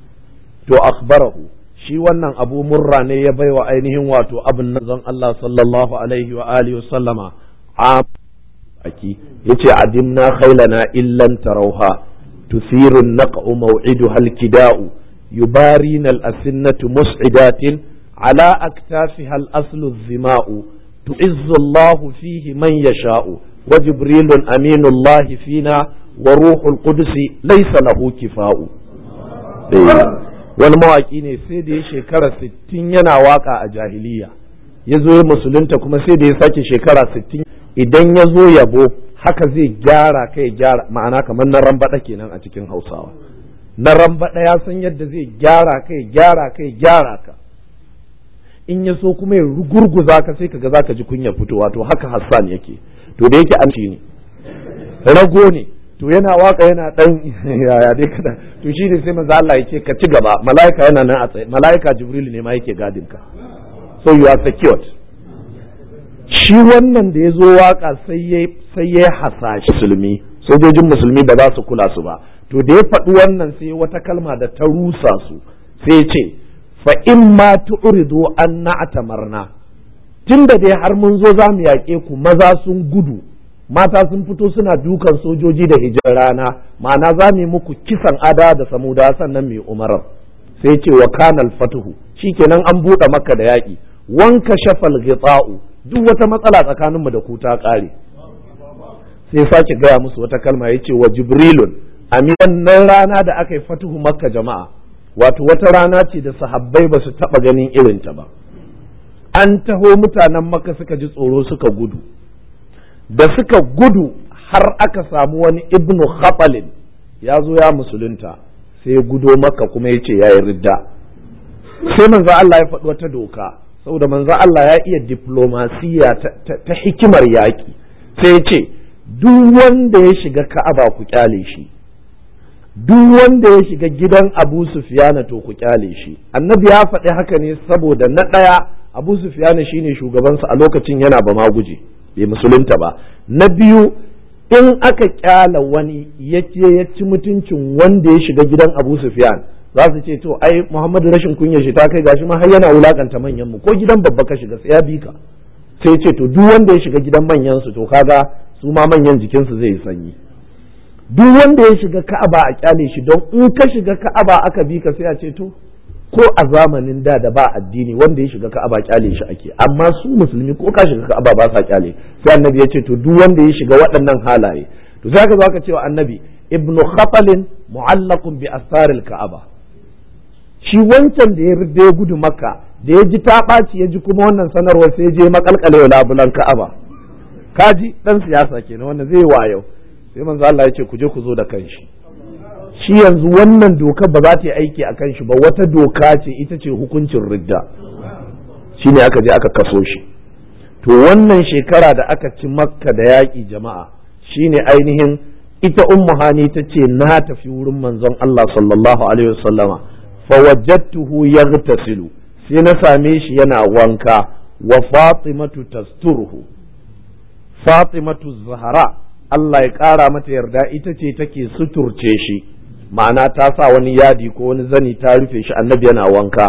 to akhbarahu shi wannan abu murra ne ya baiwa ainihin wato abin nazon Allah sallallahu alaihi wa alihi wa sallama a aki yace adimna khailana illan tarauha tusiru naq'u maw'iduha alkida'u yubarina al-asinnatu mus'idatin ala aktafiha al-aslu zima'u tu'izzu Allahu fihi man yasha'u wa jibrilun aminullahi fina wa ruhul qudusi laysa lahu kifa'u wani mawaƙi ne sai da ya shekara sittin yana waka a jahiliya ya zo ya musulunta kuma sai da ya sake shekara sittin idan ya zo yabo haka zai gyara kai gyara ma'ana kamar na rambaɗa kenan a cikin hausawa na rambaɗa ya san yadda zai gyara kai gyara kai gyara ka in ya so kuma ya rugurguza ka sai kaga zaka ji kunya fitowa to haka hassan yake to da yake an ne rago ne to yana waka yana dan yaya dai kada to shi ne sai manzo Allah yake ka ci gaba malaika yana nan a tsaye malaika jibril ne ma yake gadin ka so you are secured shi wannan da ya zo waka sai ya sai ya hasashi musulmi sojojin musulmi ba za su kula su ba to da ya faɗi wannan sai wata kalma da ta rusa su sai ya ce fa in ma tu'ridu an na'tamarna tunda dai har mun zo za mu yaƙe ku maza sun gudu mata sun fito suna dukan sojoji da hijar rana ma'ana za mu yi muku kisan ada da samuda sannan mai umarar sai ce wa kanal fatuhu shikenan an buɗe maka da yaƙi wanka shafal gitsa'u duk wata matsala tsakaninmu da ku ta ƙare sai sake gaya musu wata kalma ya ce wa jibrilun ami wannan rana da aka yi fatuhu makka jama'a wato wata rana ce da sahabbai ba su taɓa ganin irinta ba an taho mutanen makka suka ji tsoro suka gudu da suka gudu har aka samu wani ibnu khatalin ya zo ya musulunta sai ya gudo makka kuma ya ce ya yi ridda sai manzo Allah ya faɗi wata doka saboda manzo Allah ya iya diplomasiya ta hikimar yaƙi sai ya ce duk wanda ya shiga ka'aba ku kyale shi duk wanda ya shiga gidan abu sufiyana to ku kyale shi annabi ya faɗi haka ne saboda na ɗaya abu sufiyana shine shugabansa a lokacin yana ba ma guje bai musulunta ba na biyu in aka kyala wani ya ce ya ci mutuncin wanda ya shiga gidan abu sufiyan za su ce to ai muhammadu rashin kunya shi ta kai gashi ma har yana wulakanta manyan mu ko gidan babba ka shiga sai ya bi ka sai ce to duk wanda ya shiga gidan manyan su to kaga su ma manyan jikinsu zai yi sanyi duk wanda ya shiga ka'aba a kyale shi don in ka shiga ka'aba aka bi ka sai a ce to ko a zamanin da da ba addini wanda ya shiga ka'aba kyale shi ake amma su musulmi ko ka shiga ka'aba ba sa kyale sai annabi ya ce to duk wanda ya shiga waɗannan halaye to sai ka zo ka ce wa annabi ibnu khatalin mu'allaqun bi asaril ka'aba shi wancan da ya rubbe ya gudu makka da ya ji ta ɓaci ya ji kuma wannan sanarwar sai je makalkale labulan ka'aba kaji dan siyasa kenan wanda zai wayo sai manzo Allah ya ce ku je ku zo da kanshi shi yanzu wannan doka ba za ta yi aiki a kanshi ba wata doka ce ita ce hukuncin ridda shi ne aka je aka kaso shi to wannan shekara da aka ci makka da yaƙi jama'a shine ainihin ita ummu hani ta ce na tafi wurin manzon Allah sallallahu alaihi wasallama fa wajadtuhu yaghtasilu sai na same shi yana wanka wa fatimatu tasturuhu fatimatu zahra Allah ya ƙara mata yarda ita ce take suturce shi ma'ana ta sa wani yadi ko wani zani ta rufe shi annabi yana wanka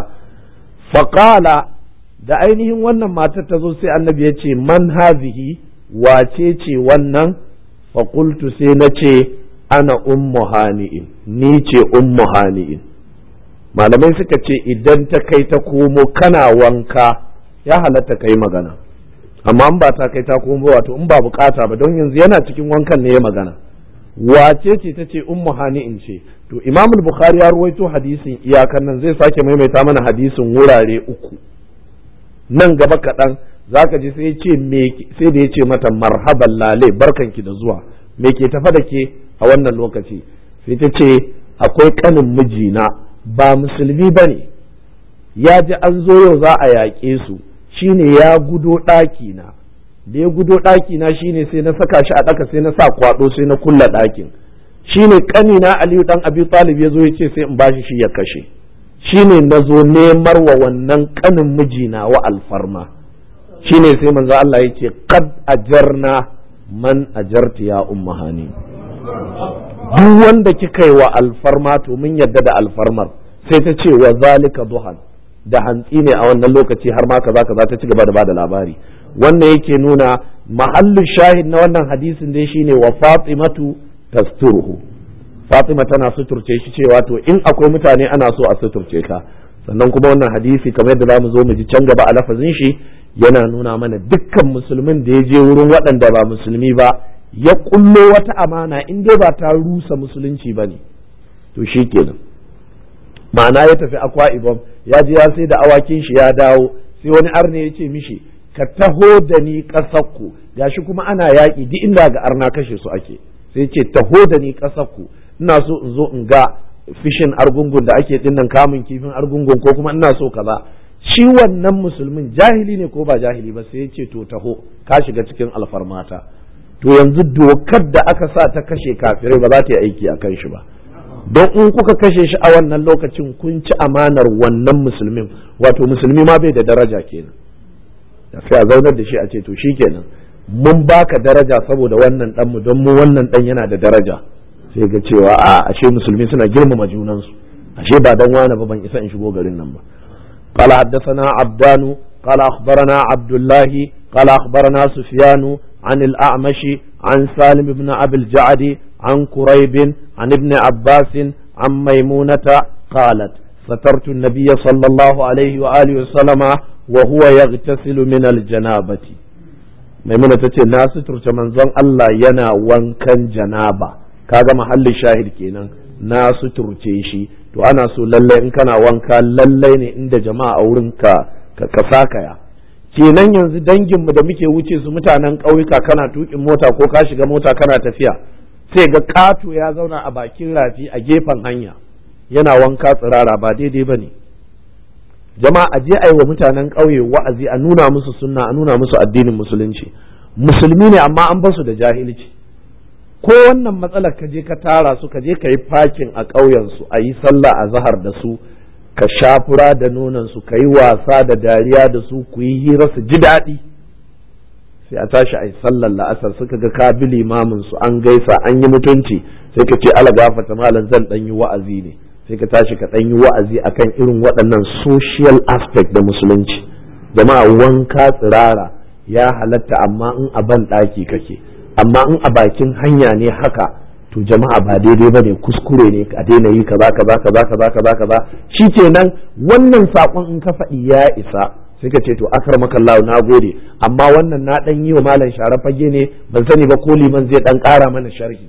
faƙala da ainihin wannan matar ta zo sai annabi ya ce man hazihi wace ce wannan faƙultu sai na ce ana ummu hani'in ni ce ummu hani'in malamai suka ce idan ta kai ta komo kana wanka ya halatta kai magana amma in ba ta kai ta komo wato in ba bukata ba don yanzu yana cikin wankan ne ya magana wace ce ta ce ummu hani'in ce to imam bukhari ya ruwaito hadisin iyakan nan zai sake maimaita mana hadisin wurare uku nan gaba kaɗan zaka ji sai ce sai da ya ce mata marhaban lale barkanki da zuwa me ke tafa da ke a wannan lokaci sai ta ce akwai kanin mijina ba musulmi ba ne ya ji an zo yau za a yaƙe su shine ya gudo ɗaki na da ya gudo ɗaki na shine sai na saka shi a ɗaka sai na sa kwaɗo sai na kulla ɗakin shine ƙani na Aliyu dan Abi Talib ya zo ya ce sai in bashi shi ya kashe shine na zo nemar wa wannan ƙanin mijina wa alfarma shine sai manzo Allah ya ce qad ajarna man ajarti ya ummahani duk wanda kika yi wa alfarma to mun yadda da alfarmar sai ta ce wa zalika duhan da hantsi ne a wannan lokaci har ma kaza kaza ta ci gaba da bada labari wannan yake nuna mahallin shahid na wannan hadisin dai shine wa fatimatu tasturuhu fatima tana suturce shi cewa to in akwai mutane ana so a suturce ka sannan kuma wannan hadisi kamar yadda zamu zo mu ji can gaba a lafazin shi yana nuna mana dukkan musulmin da ya je wurin waɗanda ba musulmi ba ya kullo wata amana in dai ba ta rusa musulunci ba ne to shi kenan ma'ana ya tafi akwa ibom ya je ya sai da awakin shi ya dawo sai wani arne ya ce mishi ka taho da ni ƙasarku gashi kuma ana yaƙi duk inda ga arna kashe su ake sai ce taho da ni ƙasarku ina so in zo in ga fishin argungun da ake dinnan kamun kifin argungun ko kuma ina so kaza shi wannan musulmin jahili ne ko ba jahili ba sai ya ce to taho ka shiga cikin alfarmata to yanzu dokar da aka sa ta kashe kafirai ba za ta yi aiki a kan shi ba don in kuka kashe shi a wannan lokacin kun ci amanar wannan musulmin wato musulmi ma bai da daraja kenan da sai a zaunar da shi a ce to shi kenan mun baka daraja saboda wannan dan mu don mu wannan dan yana da daraja sai ga cewa a ashe musulmi suna girmama junansu ashe ba dan wani ba ban isa in shigo garin nan ba قال حدثنا عبدان قال أخبرنا عبد الله قال أخبرنا سفيان عن الأعمش عن سالم بن أبي الجعد عن كريب عن ابن عباس عن ميمونة قالت سترت النبي صلى الله عليه وآله وسلم وهو يغتسل من الجنابة ميمونة تتي ناس ترت منزون الله ينا وانكن جنابة kaga mahallin shahid kenan na suturce shi to ana so lallai in kana wanka lallai ne inda jama'a a wurin ka ka sakaya kenan yanzu danginmu da muke wuce su mutanen ƙauyuka kana tukin mota ko ka shiga mota kana tafiya sai ga kato ya zauna a bakin rafi a gefen hanya yana wanka tsirara ba daidai ba ne jama'a a je a yi wa mutanen ƙauye wa'azi a nuna musu sunna a nuna musu addinin musulunci musulmi ne amma an basu da jahilci ko wannan matsalar ka je ka tara su ka je ka yi fakin a ƙauyensu a yi sallah a zahar da su ka sha fura da nonon su ka yi wasa da dariya da su ku yi hira su ji daɗi sai a tashi a yi sallar la'asar suka ga ka bi limamin su an gaisa an yi mutunci sai ka ce ala gafata malam zan ɗan yi wa'azi ne sai ka tashi ka ɗan yi wa'azi akan irin waɗannan social aspect da musulunci jama'a wanka tsirara ya halatta amma in a ban ɗaki kake amma in a bakin hanya ne haka to jama'a ba daidai ba ne kuskure ne a daina yi kaza kaza kaza kaza kaza kaza shikenan wannan sakon in ka faɗi ya isa sai ka ce to akar makallahu na gode amma wannan na ɗan yi wa malam share fage ne ban sani ba ko liman zai ɗan ƙara mana sharhi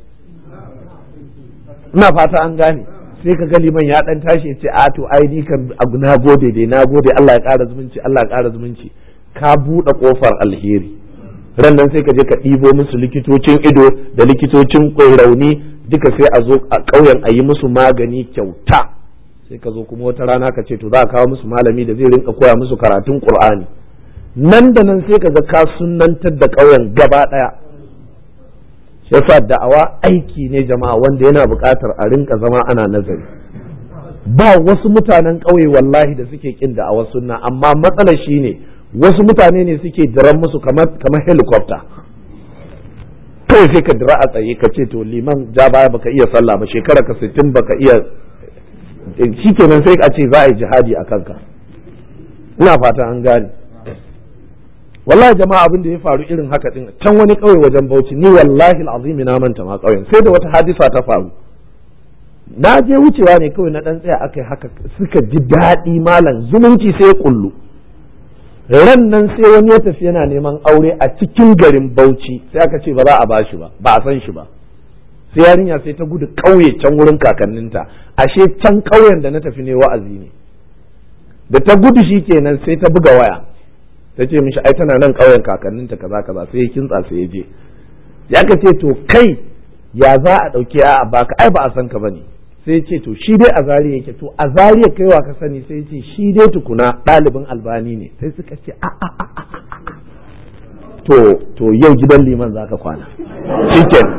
ina fata an gane sai ka ga liman ya ɗan tashi ya ce a to ai ni kan na gode dai na gode Allah ya ƙara zumunci Allah ya ƙara zumunci ka buɗe ƙofar alheri ran nan sai ka je ka ɗibo musu likitocin ido da likitocin rauni duka sai a zo a ƙauyen a yi musu magani kyauta sai ka zo kuma wata rana ka ce to za a kawo musu malami da zai rinka koya musu karatun qur'ani nan da nan sai ka ga ka sunnantar da ƙauyen gaba ɗaya yasa da'awa aiki ne jama'a wanda yana buƙatar a rinka zama ana nazari ba wasu mutanen ƙauye wallahi da suke kin da'awar sunna amma matsalar shine ne wasu mutane ne suke diran musu kamar kamar helicopter kai sai ka dira a tsaye ka ce to liman ja baya baka iya sallah ba shekara ka sittin baka iya shikenan sai a ce za a yi jihadi a kanka ina fata an gane wallahi jama'a abin da ya faru irin haka din can wani kauye wajen Bauchi ni wallahi alazim na manta ma kauyen sai da wata hadisa ta faru na je wucewa ne kawai na dan tsaya akai haka suka ji daɗi malam zumunci sai ya kullu ran nan sai wani ya tafi yana neman aure a cikin garin Bauchi sai aka ce ba za a bashi ba ba a san shi ba sai yarinya sai ta gudu ƙauye can wurin kakanninta ashe can ƙauyen da na tafi ne wa'azi ne da ta gudu shi kenan sai ta buga waya ta ce mishi ai tana nan ƙauyen kakanninta kaza kaza sai ya kintsa sai ya je ya ka ce to kai ya za a ɗauki a baka ai ba a san ka bane sai ce to shi dai a zariya yake to a zariya kaiwa ka sani sai ce shi dai tukuna ɗalibin albani ne sai suka ce a a a to to yau gidan liman za ka kwana shiken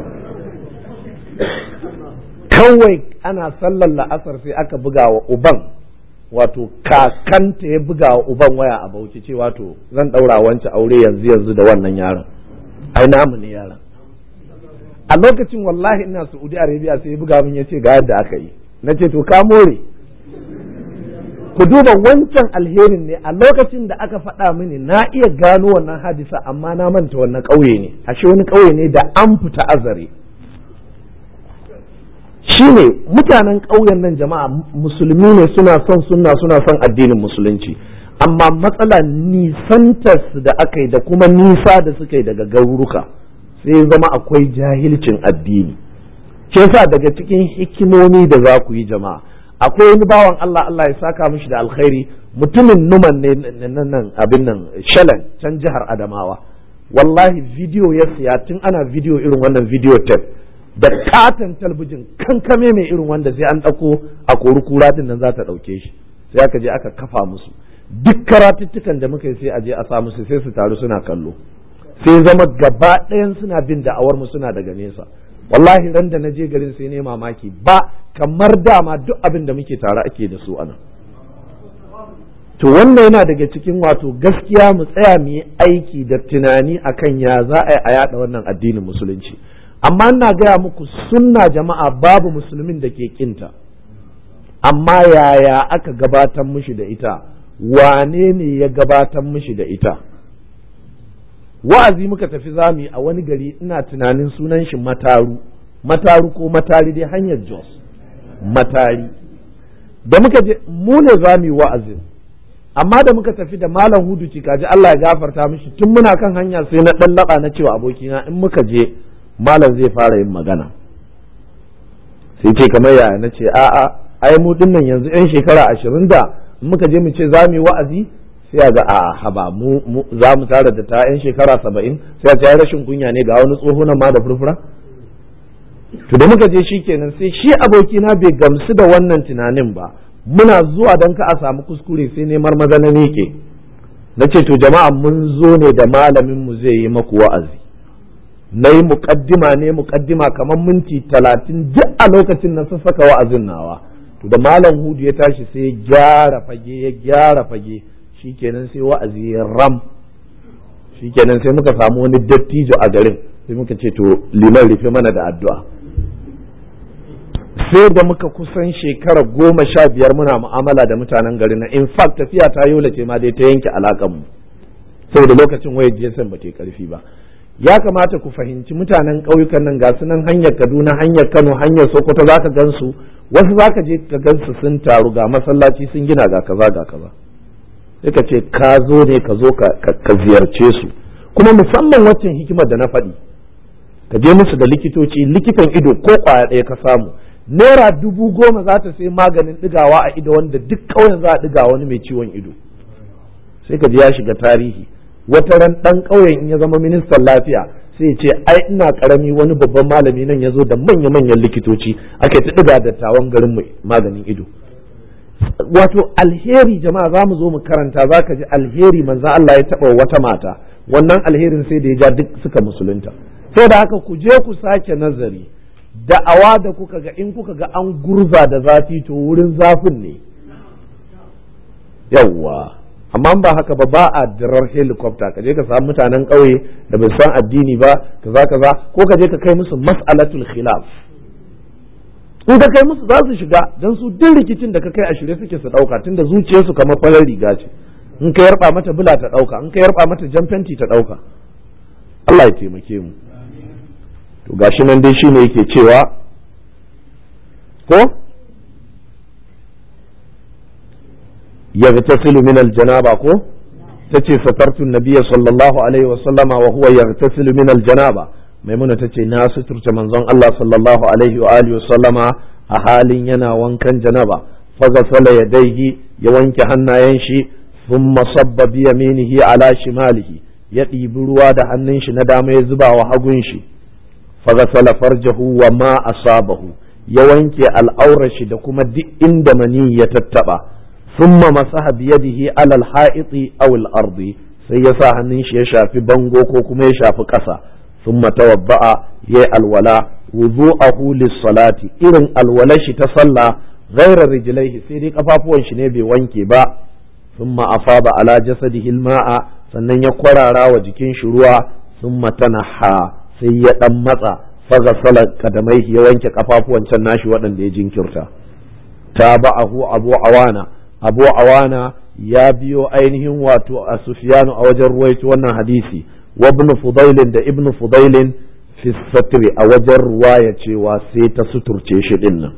kawai ana sallar la'asar sai aka buga wa uban wato kakanta ya buga wa uban waya a bauchi ce wato zan ɗaura wancan aure yanzu yanzu da wannan yaron ai namu ne yaron a lokacin wallahi ina Saudi Arabia sai buga min yace ga yadda aka yi nace to ka more ku duba wancan alherin ne a lokacin da aka faɗa mini na iya gano wannan hadisa amma na manta wannan ƙauye ne ashe wani ƙauye ne da an fita azare shine mutanen ƙauyen nan jama'a musulmi ne suna son sunna suna son addinin musulunci amma matsala nisantarsu da aka yi da kuma nisa da suka yi daga garuruka sai zama akwai jahilcin addini ke sa daga cikin hikimomi da za ku yi jama'a akwai wani bawan Allah Allah ya saka mishi da alkhairi mutumin numan ne nan abin nan shalan can jihar Adamawa wallahi video ya siya tun ana video irin wannan video tape da katon talbijin kankame mai irin wanda sai an ɗauko a kori kura din nan za ta ɗauke shi sai aka je aka kafa musu duk karatuttukan da muka yi sai a je a sa musu sai su taru suna kallo sai zama gaba ɗayan suna bin da'awar mu suna daga nesa wallahi ran da na je garin sai ne mamaki ba kamar dama duk abin da muke tare ake da su anan to wannan yana daga cikin wato gaskiya mu tsaya mu yi aiki da tunani akan ya za a yi a yada wannan addinin musulunci amma ina gaya muku sunna jama'a babu musulmin da ke kinta amma yaya aka gabatar mishi da ita wane ne ya gabatar mishi da ita wa'azi muka tafi zami a wani gari ina tunanin sunan shi mataru mataru ko matari dai hanyar jos matari da muka je mu ne zami wa'azin amma da muka tafi da malam hudu kaji Allah ya gafarta mishi tun muna kan hanya sai na dan laba na cewa abokina in muka je malam zai fara yin magana sai ce kamar yaya na ce a'a ai mu dinnan yanzu yan shekara ashirin da muka je mu ce za mu yi wa'azi sai a ga a haba mu za mu tara da ta yan shekara saba'in sai a ce rashin kunya ne ga wani tsoho nan ma da furfura to da muka je shi kenan sai shi abokina bai gamsu da wannan tunanin ba muna zuwa don ka a samu kuskure sai ne marmaza na miƙe na ce to jama'a mun zo ne da malamin mu zai yi maku wa'azi na yi muƙaddima ne muƙaddima kamar minti talatin duk a lokacin na sassaka wa'azin nawa to da malam hudu ya tashi sai ya gyara fage ya gyara fage shikenan sai wa'azi ya ram shikenan sai muka samu wani dattijo a garin sai muka ce to liman rufe mana da addu'a sai da muka kusan shekara goma sha biyar muna mu'amala da mutanen garin na in fact tafiya ta yola ce ma dai ta yanke alakan mu saboda lokacin wayar GSM ba ta karfi ba ya kamata ku fahimci mutanen ƙauyukan nan ga su nan hanyar Kaduna hanyar Kano hanyar Sokoto zaka gansu wasu zaka je ka gansu sun taru ga masallaci sun gina ga kaza ga kaza sai ka ce ka zo ne ka zo ka ziyarce su kuma musamman waccan hikimar da na faɗi ka je musu da likitoci likitan ido ko kwaya ɗaya ka samu naira dubu goma za ta sai maganin ɗigawa a ido wanda duk ƙauyen za a ɗiga wani mai ciwon ido sai ka ji ya shiga tarihi wata ran ɗan ƙauyen in ya zama ministan lafiya sai ya ce ai ina ƙarami wani babban malami nan ya zo da manya-manyan likitoci ake ta ɗiga dattawan garin mai maganin ido wato alheri jama'a za mu zo mu karanta za ka ji alheri manzan Allah ya taɓa wata mata wannan alherin sai da ya ja duk suka musulunta sai da haka ku je ku sake nazari da'awa da kuka ga in kuka ga an gurza da zafi to wurin zafin ne yawwa amma ba haka ba ba a dirar helicopter ka je ka samu mutanen ƙauye da bai san addini ba kaza kaza ko ka je ka kai musu mas'alatul khilaf in ka kai musu za su shiga don su duk rikicin da ka kai a shirye suke su ɗauka tunda zuciyarsu kamar farar riga ce in ka yarba mata bula ta ɗauka in ka yarba mata jan fenti ta ɗauka Allah ya taimake mu to gashi nan dai shine yake cewa ko yaghtasilu min aljanaba ko tace satartu nabiyya sallallahu alaihi wa sallama wa huwa yaghtasilu min aljanaba maimuna tace na suturta manzon Allah sallallahu alaihi wa alihi wa sallama a halin yana wankan janaba faghasala yadayhi ya wanke hannayen shi thumma sabba bi yaminihi ala shimalihi ya ɗibi ruwa da hannun shi na dama ya zuba wa hagun shi faghasala farjahu wa ma asabahu ya wanke al'aurar shi da kuma duk inda mani ya tattaba thumma masaha biyadihi ala al-ha'iti aw al-ardi sai ya sa hannun shi ya shafi bango ko kuma ya shafi ƙasa thumma tawadda'a ya alwala wudu'ahu lis-salati irin alwala shi ta sallah ghairar rijlaihi sai dai kafafuwan shi ne bai wanke ba thumma afada ala jasadihi al-ma'a sannan ya kwarara wa jikin shi ruwa thumma tanaha sai ya dan matsa faga salat kadamai ya wanke kafafuwan can nashi waɗanda ya jinkirta tabahu abu awana abu awana ya biyo ainihin wato a sufyanu a wajen ruwaito wannan hadisi wa ibn fudailin da ibn fudailin fi satri a wajen ruwaya cewa sai ta suturce shi din nan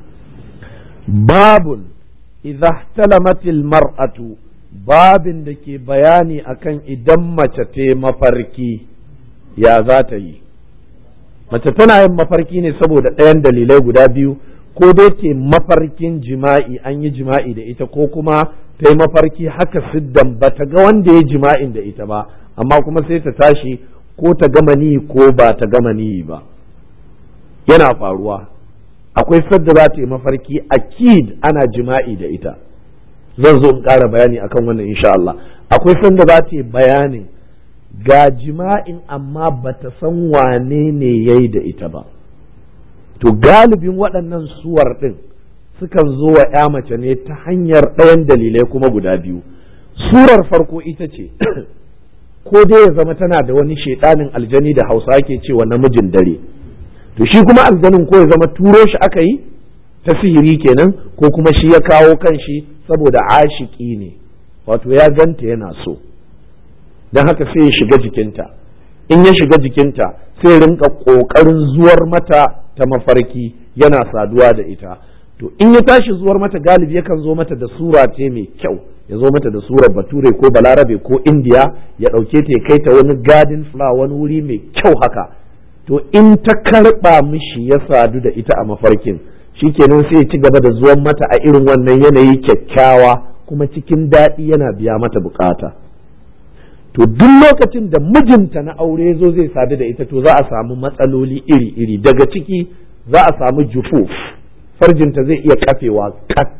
babun idza ihtalamatil mar'atu babin da ke bayani akan idan mace ta mafarki ya za ta yi mace tana yin mafarki ne saboda ɗayan dalilai guda biyu ko dai ce mafarkin jima'i an yi jima'i da ita ko kuma ta yi mafarki haka siddan ba ta ga wanda ya jima'in da ita ba amma kuma sai ta tashi ko ta gama ni ko ba ta gama ni ba yana faruwa akwai sadda za ta yi mafarki akid ana jima'i da ita zan zo in ƙara bayani akan wannan insha Allah akwai sanda za ta yi bayanin ga jima'in amma ba ta san wane ne ya yi da ita ba to galibin waɗannan suwar ɗin sukan zo wa ya mace ne ta hanyar ɗayan dalilai kuma guda biyu surar farko ita ce ko dai ya zama tana da wani shaiɗanin aljani da hausa ke cewa namijin dare to shi kuma aljanin ko ya zama turo shi aka yi ta sihiri kenan ko kuma shi ya kawo kan shi saboda ashiki ne wato ya ganta yana so don haka sai ya shiga jikinta in ya shiga jikinta sai rinka ƙoƙarin zuwar mata ta mafarki yana saduwa da ita to in ya tashi zuwar mata galibi yakan zo mata da sura ce mai kyau ya zo mata da surar bature ko balarabe ko indiya ya ɗauke ta ya kai ta wani garden flower wani wuri mai kyau haka to in ta karɓa mishi ya sadu da ita a mafarkin shikenan sai ya ci gaba da zuwan mata a irin wannan yanayi kyakkyawa kuma cikin daɗi yana biya mata bukata to duk lokacin da mijinta na aure zo zai sadu da ita to za a samu matsaloli iri-iri daga ciki za a samu jufuf farjinta zai iya kafewa kat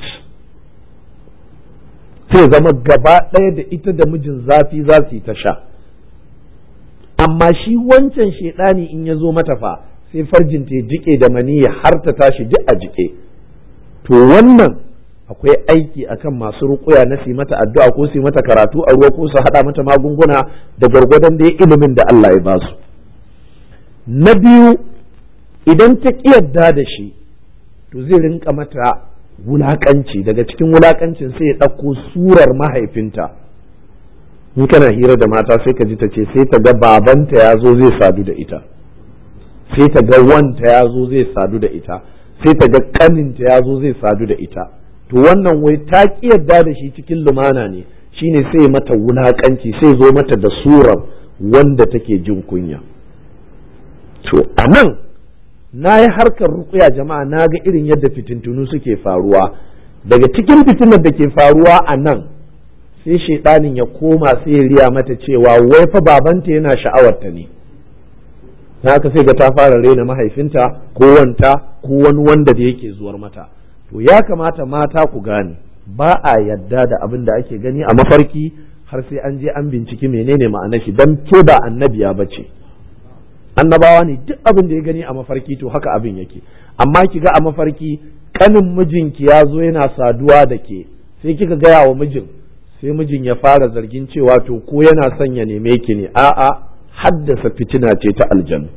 sai zama gaba ɗaya da ita da mijin zafi za su yi ta sha amma shi wancan shaidani in ya zo mata fa sai farjinta ya jike da maniya har ta tashi duk a jike to wannan akwai aiki akan masu rukuya na su mata addu'a ko su mata karatu a ruwa ko su haɗa mata magunguna da gwargwadon da ilimin da Allah ya basu na biyu idan ta yarda da shi to zai rinka mata wulakanci daga cikin wulakancin sai ya ɗauko surar mahaifinta in kana hira da mata sai ka ji ta ce sai ta ga babanta ya zo zai sadu da ita sai ta ga wanta ya zo zai sadu da ita sai ta ga kaninta ya zo zai sadu da ita to wannan wai ta ki yarda da shi cikin lumana ne shine sai mata wulakanci sai zo mata da surar wanda take jin kunya to a nan na yi harkar rukuya jama'a na ga irin yadda fitintunu suke faruwa daga cikin fitinar da ke faruwa a nan sai shaidanin ya koma sai ya riya mata cewa wai fa babanta yana sha'awarta ne haka sai ga ta fara raina mahaifinta ko wanta ko wani wanda da yake zuwar mata to ya kamata mata ku gane ba a yadda da abin da ake gani a mafarki har sai an je an binciki menene ma'anar shi dan ke ba annabiya bace annabawa ne duk abin da ya gani a mafarki to haka abin yake amma ki ga a mafarki kanin mijinki ya zo yana saduwa da ke sai kika gaya wa mijin sai mijin ya fara zargin cewa to ko yana son ya neme ki ne a'a haddasa fitina ce ta aljanu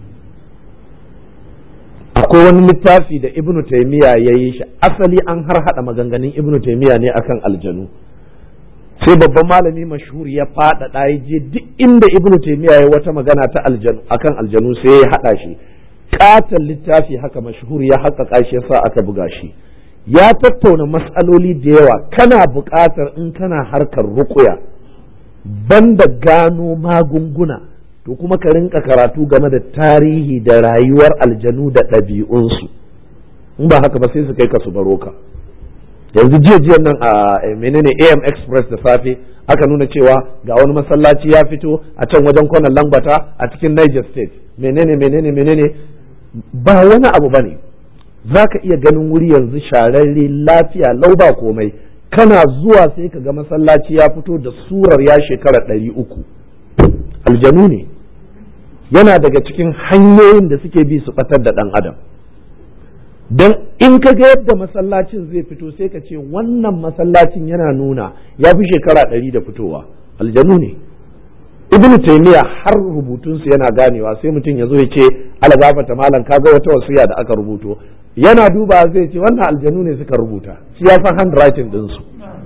akwai wani littafi da ibnu taimiya ya yi shi asali an har hada maganganun ibnu taimiya ne akan aljanu sai babban malami mashhur ya faɗaɗa ya je duk inda ibnu taimiya ya wata magana ta aljanu akan aljanu sai ya haɗa shi katon littafi haka mashhur ya haƙaƙa shi yasa aka buga shi ya tattauna matsaloli da yawa kana buƙatar in kana harkar ruƙuya banda gano magunguna to kuma ka rinka karatu game da tarihi da rayuwar aljanu da ɗabi'unsu in ba haka ba sai su kai ka su baro ka yanzu jiya jiyan nan a menene am express da safe aka nuna cewa ga wani masallaci ya fito a can wajen kwanan lambata a cikin niger state menene menene menene ba wani abu bane za ka iya ganin wuri yanzu shararre lafiya lau ba komai kana zuwa sai ka ga masallaci ya fito da surar ya shekara ɗari uku aljanu ne yana daga cikin hanyoyin da suke bi su ɓatar da ɗan adam don in ka ga yadda masallacin zai fito sai ka ce wannan masallacin yana nuna ya fi shekara ɗari da fitowa aljanu ne ibn taymiya har rubutunsu yana ganewa sai mutum ya zo ya ce ala gafata malam ka ga wata wasiya da aka rubuto yana duba zai ce wannan aljanu ne suka rubuta shi ya san handwriting ɗinsu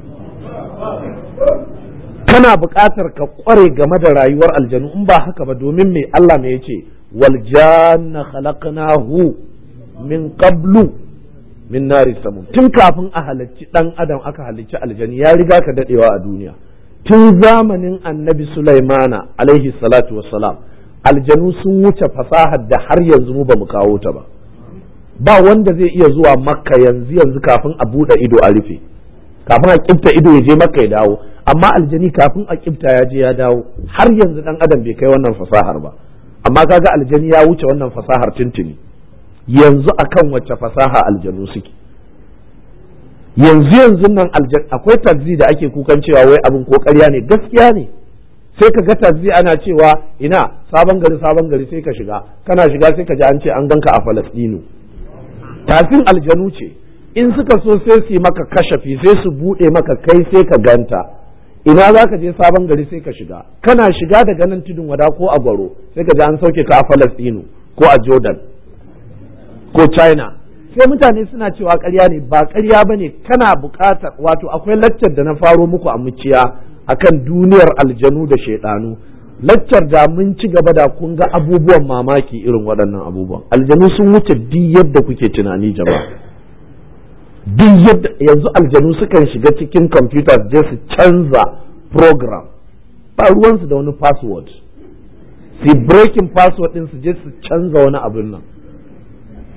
kana buƙatar ka ƙware game da rayuwar aljanu in ba haka ba domin me Allah me yace wal janna khalaqnahu min qablu min nari samun tun kafin a halicci dan adam aka halicci aljani ya riga ka dadewa a duniya tun zamanin annabi Sulaimana alaihi salatu wassalam aljanu sun wuce fasahar da har yanzu mu ba mu kawo ta ba ba wanda zai iya zuwa makka yanzu yanzu kafin a buɗe ido a rufe kafin a kifta ido ya je makka ya dawo amma aljani kafin a kifta ya je ya dawo har yanzu dan adam bai kai wannan fasahar ba amma kaga aljani ya wuce wannan fasahar tuntuni yanzu akan wacce fasaha aljanu suke yanzu yanzu nan aljan akwai tazzi da ake kukan cewa wai abin ko ƙarya ne gaskiya ne sai ka ga tazzi ana cewa ina sabon gari sabon gari sai ka shiga kana shiga sai ka ji an ce an ganka a falastinu tafin aljanu ce in suka so sai su yi maka kashafi sai su buɗe maka kai sai ka ganta ina za ka je sabon gari sai ka shiga kana shiga daga nan tudun wada ko a gwaro sai ka ji an sauke ka a falastinu ko a jordan ko china sai mutane suna cewa ƙarya ne ba ƙarya ba ne kana buƙatar wato akwai laccar da na faro muku a muciya akan duniyar aljanu da shaidanu laccar da mun ci gaba da kun ga abubuwan mamaki irin waɗannan abubuwan aljanu sun wuce duk yadda kuke tunani jama'a duk yadda yanzu aljanu sukan shiga cikin kwamfuta su je su canza program ba ruwansu da wani password su breaking password din su je su canza wani abin nan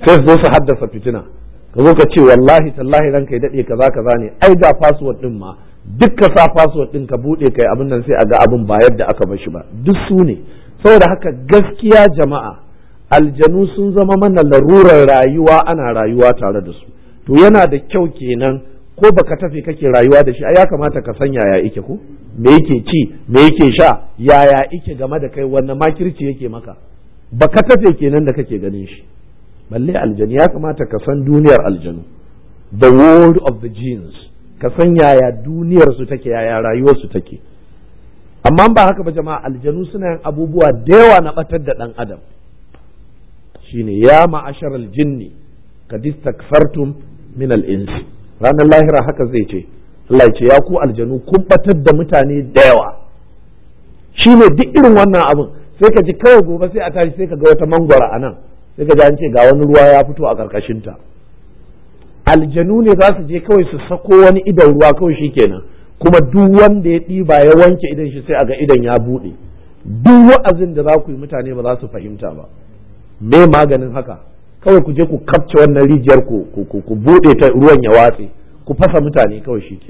sai su zo su haddasa fitina ka zo ka ce wallahi tallahi ranka ya daɗe kaza kaza ne ai ga password din ma duk ka sa password din ka buɗe kai abin nan sai a ga abin ba yadda aka bar shi ba duk su ne saboda haka gaskiya jama'a aljanu sun zama mana larurar rayuwa ana rayuwa tare da su to yana da kyau kenan ko baka tafi kake rayuwa da shi ai ya kamata ka san yaya ike ko me yake ci me yake sha yaya ike game da kai wannan makirci yake maka baka tafe kenan da kake ganin shi balle aljanu ya kamata ka san duniyar aljanu the world of the genes ka san yaya duniyar su take yaya rayuwar su take amma ba haka ba jama'a aljanu suna yin abubuwa da yawa na batar da dan adam shine ya ma'asharal jinni kad istakfartum min al-ins ranar lahira haka zai ce Allah ce ya ku aljanu kun batar da mutane da yawa shine duk irin wannan abun sai ka ji kawai gobe sai a tashi sai ka ga wata mangwara a nan sai ka ji an ce ga wani ruwa ya fito a karkashin ta aljanu ne za su je kawai su sako wani idan ruwa kawai shikenan kuma duk wanda ya ɗiba ya wanke idan shi sai a ga idan ya buɗe duk wa'azin da za ku yi mutane ba za su fahimta ba me maganin haka kawai ku je ku kapce wannan rijiyar ku ku bude ta ruwan ya watse ku fasa mutane kawai shike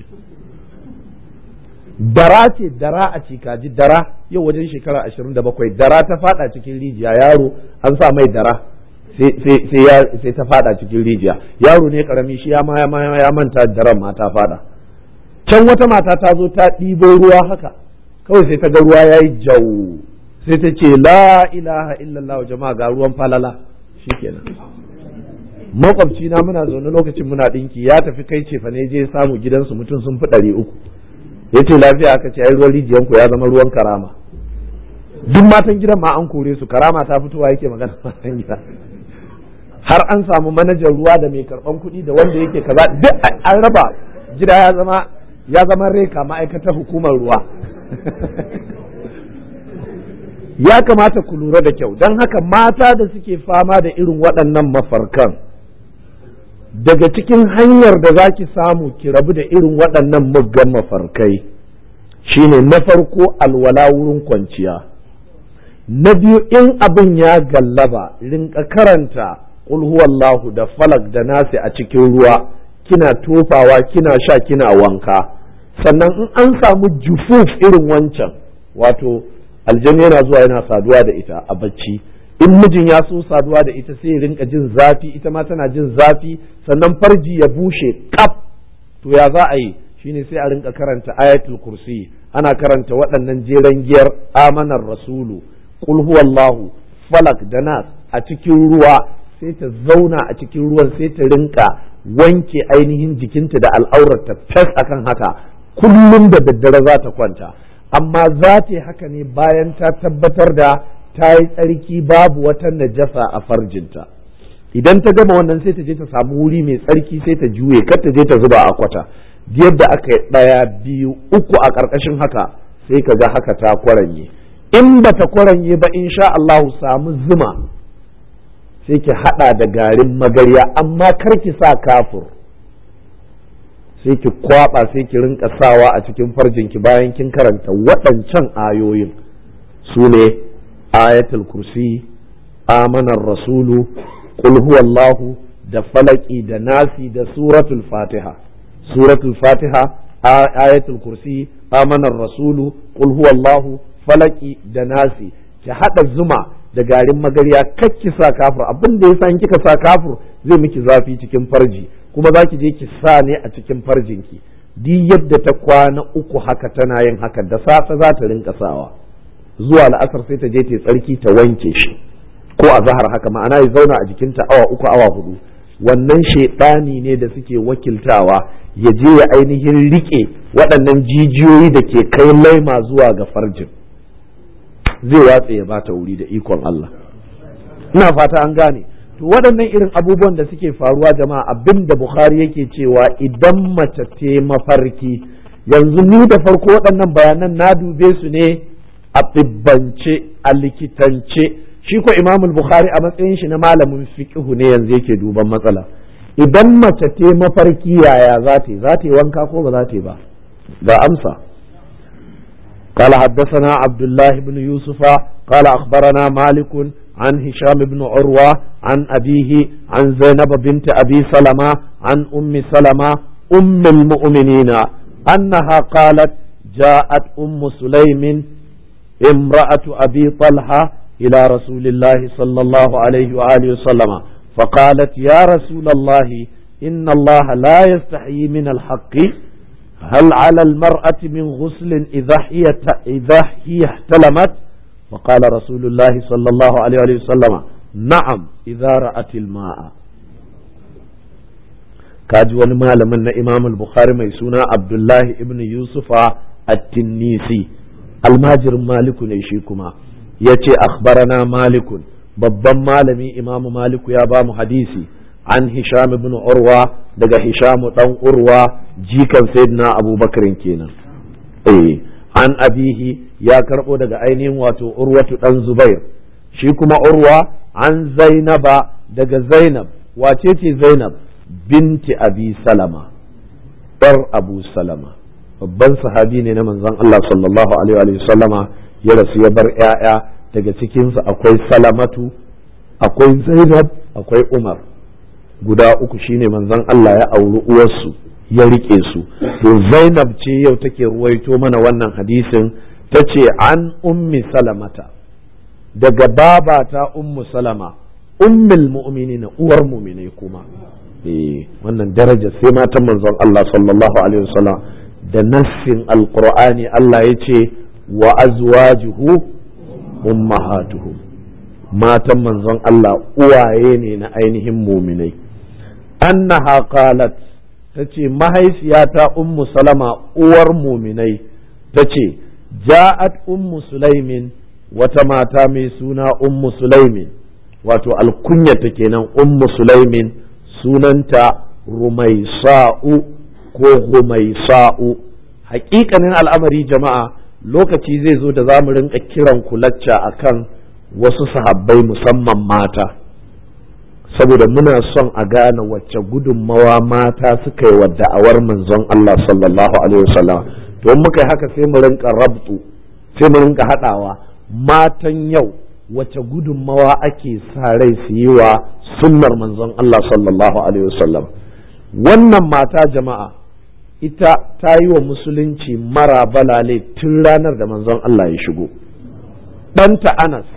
dara ce dara a cikaji dara yau wajen shekara ashirin da bakwai dara ta fada cikin rijiya yaro an sa mai dara sai ta fada cikin rijiya yaro ne karami shi ya ya manta daren ma ta fada can wata mata ta zo ta ɗibo ruwa haka kawai sai ta ga ruwa ya yi jau sai ta ce la ilaha illallah jama'a ga ruwan falala shikenan makwabci na muna zaune lokacin muna dinki ya tafi kai ce fa ne je samu gidansu mutum sun fi ɗari uku ya ce lafiya aka ce ai ruwan rijiyanku ya zama ruwan karama duk matan gidan ma an kore su karama ta fitowa yake magana matan gida har an samu manajan ruwa da mai karban kuɗi da wanda yake kaza duk an raba gida ya zama ya zama reka ma'aikatar hukumar ruwa ya kamata ku lura da kyau don haka mata da suke fama da irin waɗannan mafarkan daga cikin hanyar da za ki samu ki rabu da irin waɗannan muggan mafarkai shine na farko alwala wurin kwanciya na biyu in abin ya gallaba rinka karanta huwallahu da falak da nasi a cikin ruwa kina tofawa kina sha kina wanka sannan in an samu jufuf irin wancan wato aljanu yana zuwa yana saduwa da ita a bacci in mijin ya so saduwa da ita sai ya rinka jin zafi ita ma tana jin zafi sannan farji ya bushe kaf to ya za a yi shine sai a rinka karanta ayatul kursi ana karanta waɗannan jeren giyar amanar rasulu qul huwallahu falak da nas a cikin ruwa sai ta zauna a cikin ruwan sai ta rinka wanke ainihin jikinta da al'aurarta fes akan haka kullum da daddare za ta kwanta amma za ta yi haka ne bayan ta tabbatar da ta yi tsarki babu wata najasa a farjinta idan ta gama wannan sai ta je ta samu wuri mai tsarki sai ta juye kar ta je ta zuba a kwata yadda aka yi ɗaya biyu uku a ƙarƙashin haka sai ka ga haka ta kwaranye in ba ta kwaranye ba insha Allah samu zuma sai ki haɗa da garin magarya amma kar ki sa kafur sai ki kwaba sai ki rinka sawa a cikin farjinki bayan kin karanta waɗancan ayoyin su ne ayatul kursi amanar rasulu qul huwallahu da falaki da nasi da suratul fatiha suratul fatiha ayatul kursi amanar rasulu qul huwallahu falaki da nasi ki hada zuma da garin magarya kakki sa kafur abin da yasa in kika sa kafur zai miki zafi cikin farji kuma za ki je ki sa ne a cikin farjinki duk yadda ta kwana uku haka tana yin haka da safe za ta rinka sawa zuwa la'asar sai ta je ta tsarki ta wanke shi ko a zahar haka ma'ana ya zauna a jikinta awa uku awa hudu wannan shaidani ne da suke wakiltawa ya je ya ainihin rike waɗannan jijiyoyi da ke kai laima zuwa ga farjin zai watse ya bata wuri da ikon Allah ina fata an gane to waɗannan irin abubuwan da suke faruwa jama'a abin da Bukhari yake cewa idan mace te mafarki yanzu ni da farko waɗannan bayanan na dube su ne a tsibbance a likitance shi ko imamul bukhari a matsayin shi na malamin fiqhu ne yanzu yake duban matsala idan mace te mafarki yaya za ta yi za ta yi wanka ko ba za ta yi ba ga amsa قال حدثنا عبد الله بن يوسف قال أخبرنا مالك عن هشام بن عروة عن أبيه عن زينب بنت أبي سلمة عن أم سلمة أم المؤمنين أنها قالت جاءت أم سليم امرأة أبي طلحة إلى رسول الله صلى الله عليه وآله وسلم فقالت يا رسول الله إن الله لا يستحيي من الحق هل على المرأة من غسل إذا هي إذا هي احتلمت فقال رسول الله صلى الله عليه وسلم نعم إذا رأت الماء kaji wani malamin na imam al-bukhari mai suna abdullahi ibn yusufa at-tinnisi almajirin maliku ne shi kuma ya ce akhbarana malikun babban malami imamu maliku ya ba mu hadisi an hisham ibn urwa daga hisham dan urwa jikan sayyidina abubakar kenan eh an abihi ya karbo daga ainihin wato urwatu dan zubair shi kuma urwa an zainaba daga zainab wace ce zainab binti abi salama ɗar abu salama babban sahabi ne na manzon Allah sallallahu alaihi wa sallama ya rasu ya bar ‘ya'ya daga cikinsu akwai salamatu akwai zainab akwai umar guda uku shine manzon Allah ya auri uwarsu ya rike su to zainab ce yau take ruwaito mana wannan hadisin ta ce an ummi salamata daga babata ummu salama ummul mu'minina uwar mu'minai kuma eh wannan daraja sai matan manzon Allah sallallahu alaihi wasallam da nassin alqur'ani Allah ya ce wa azwajuhu ummahatuhum matan manzon Allah uwaye ne na ainihin muminai annaha qalat tace mahaifiyata ummu salama uwar muminai tace ja'at ummu sulaimin wata mata mai suna ummu sulaimin wato alkunyata kenan ummu sulaimin sunanta rumaisa'u ko humaisa'u hakikanin al'amari jama'a lokaci zai zo da za mu rinka kiran kulacca akan wasu sahabbai musamman mata saboda muna son a gane wacce gudunmawa mata suka yi wa da'awar manzon Allah sallallahu alaihi wasallam to muka yi haka sai mu rinka rabtu sai mu rinka haɗawa matan yau wace gudunmawa ake sa rai su yi wa sunnar manzon Allah sallallahu alaihi wasallam wannan mata jama'a ita ta yi wa musulunci mara balale tun ranar da manzon Allah ya shigo ɗanta Anas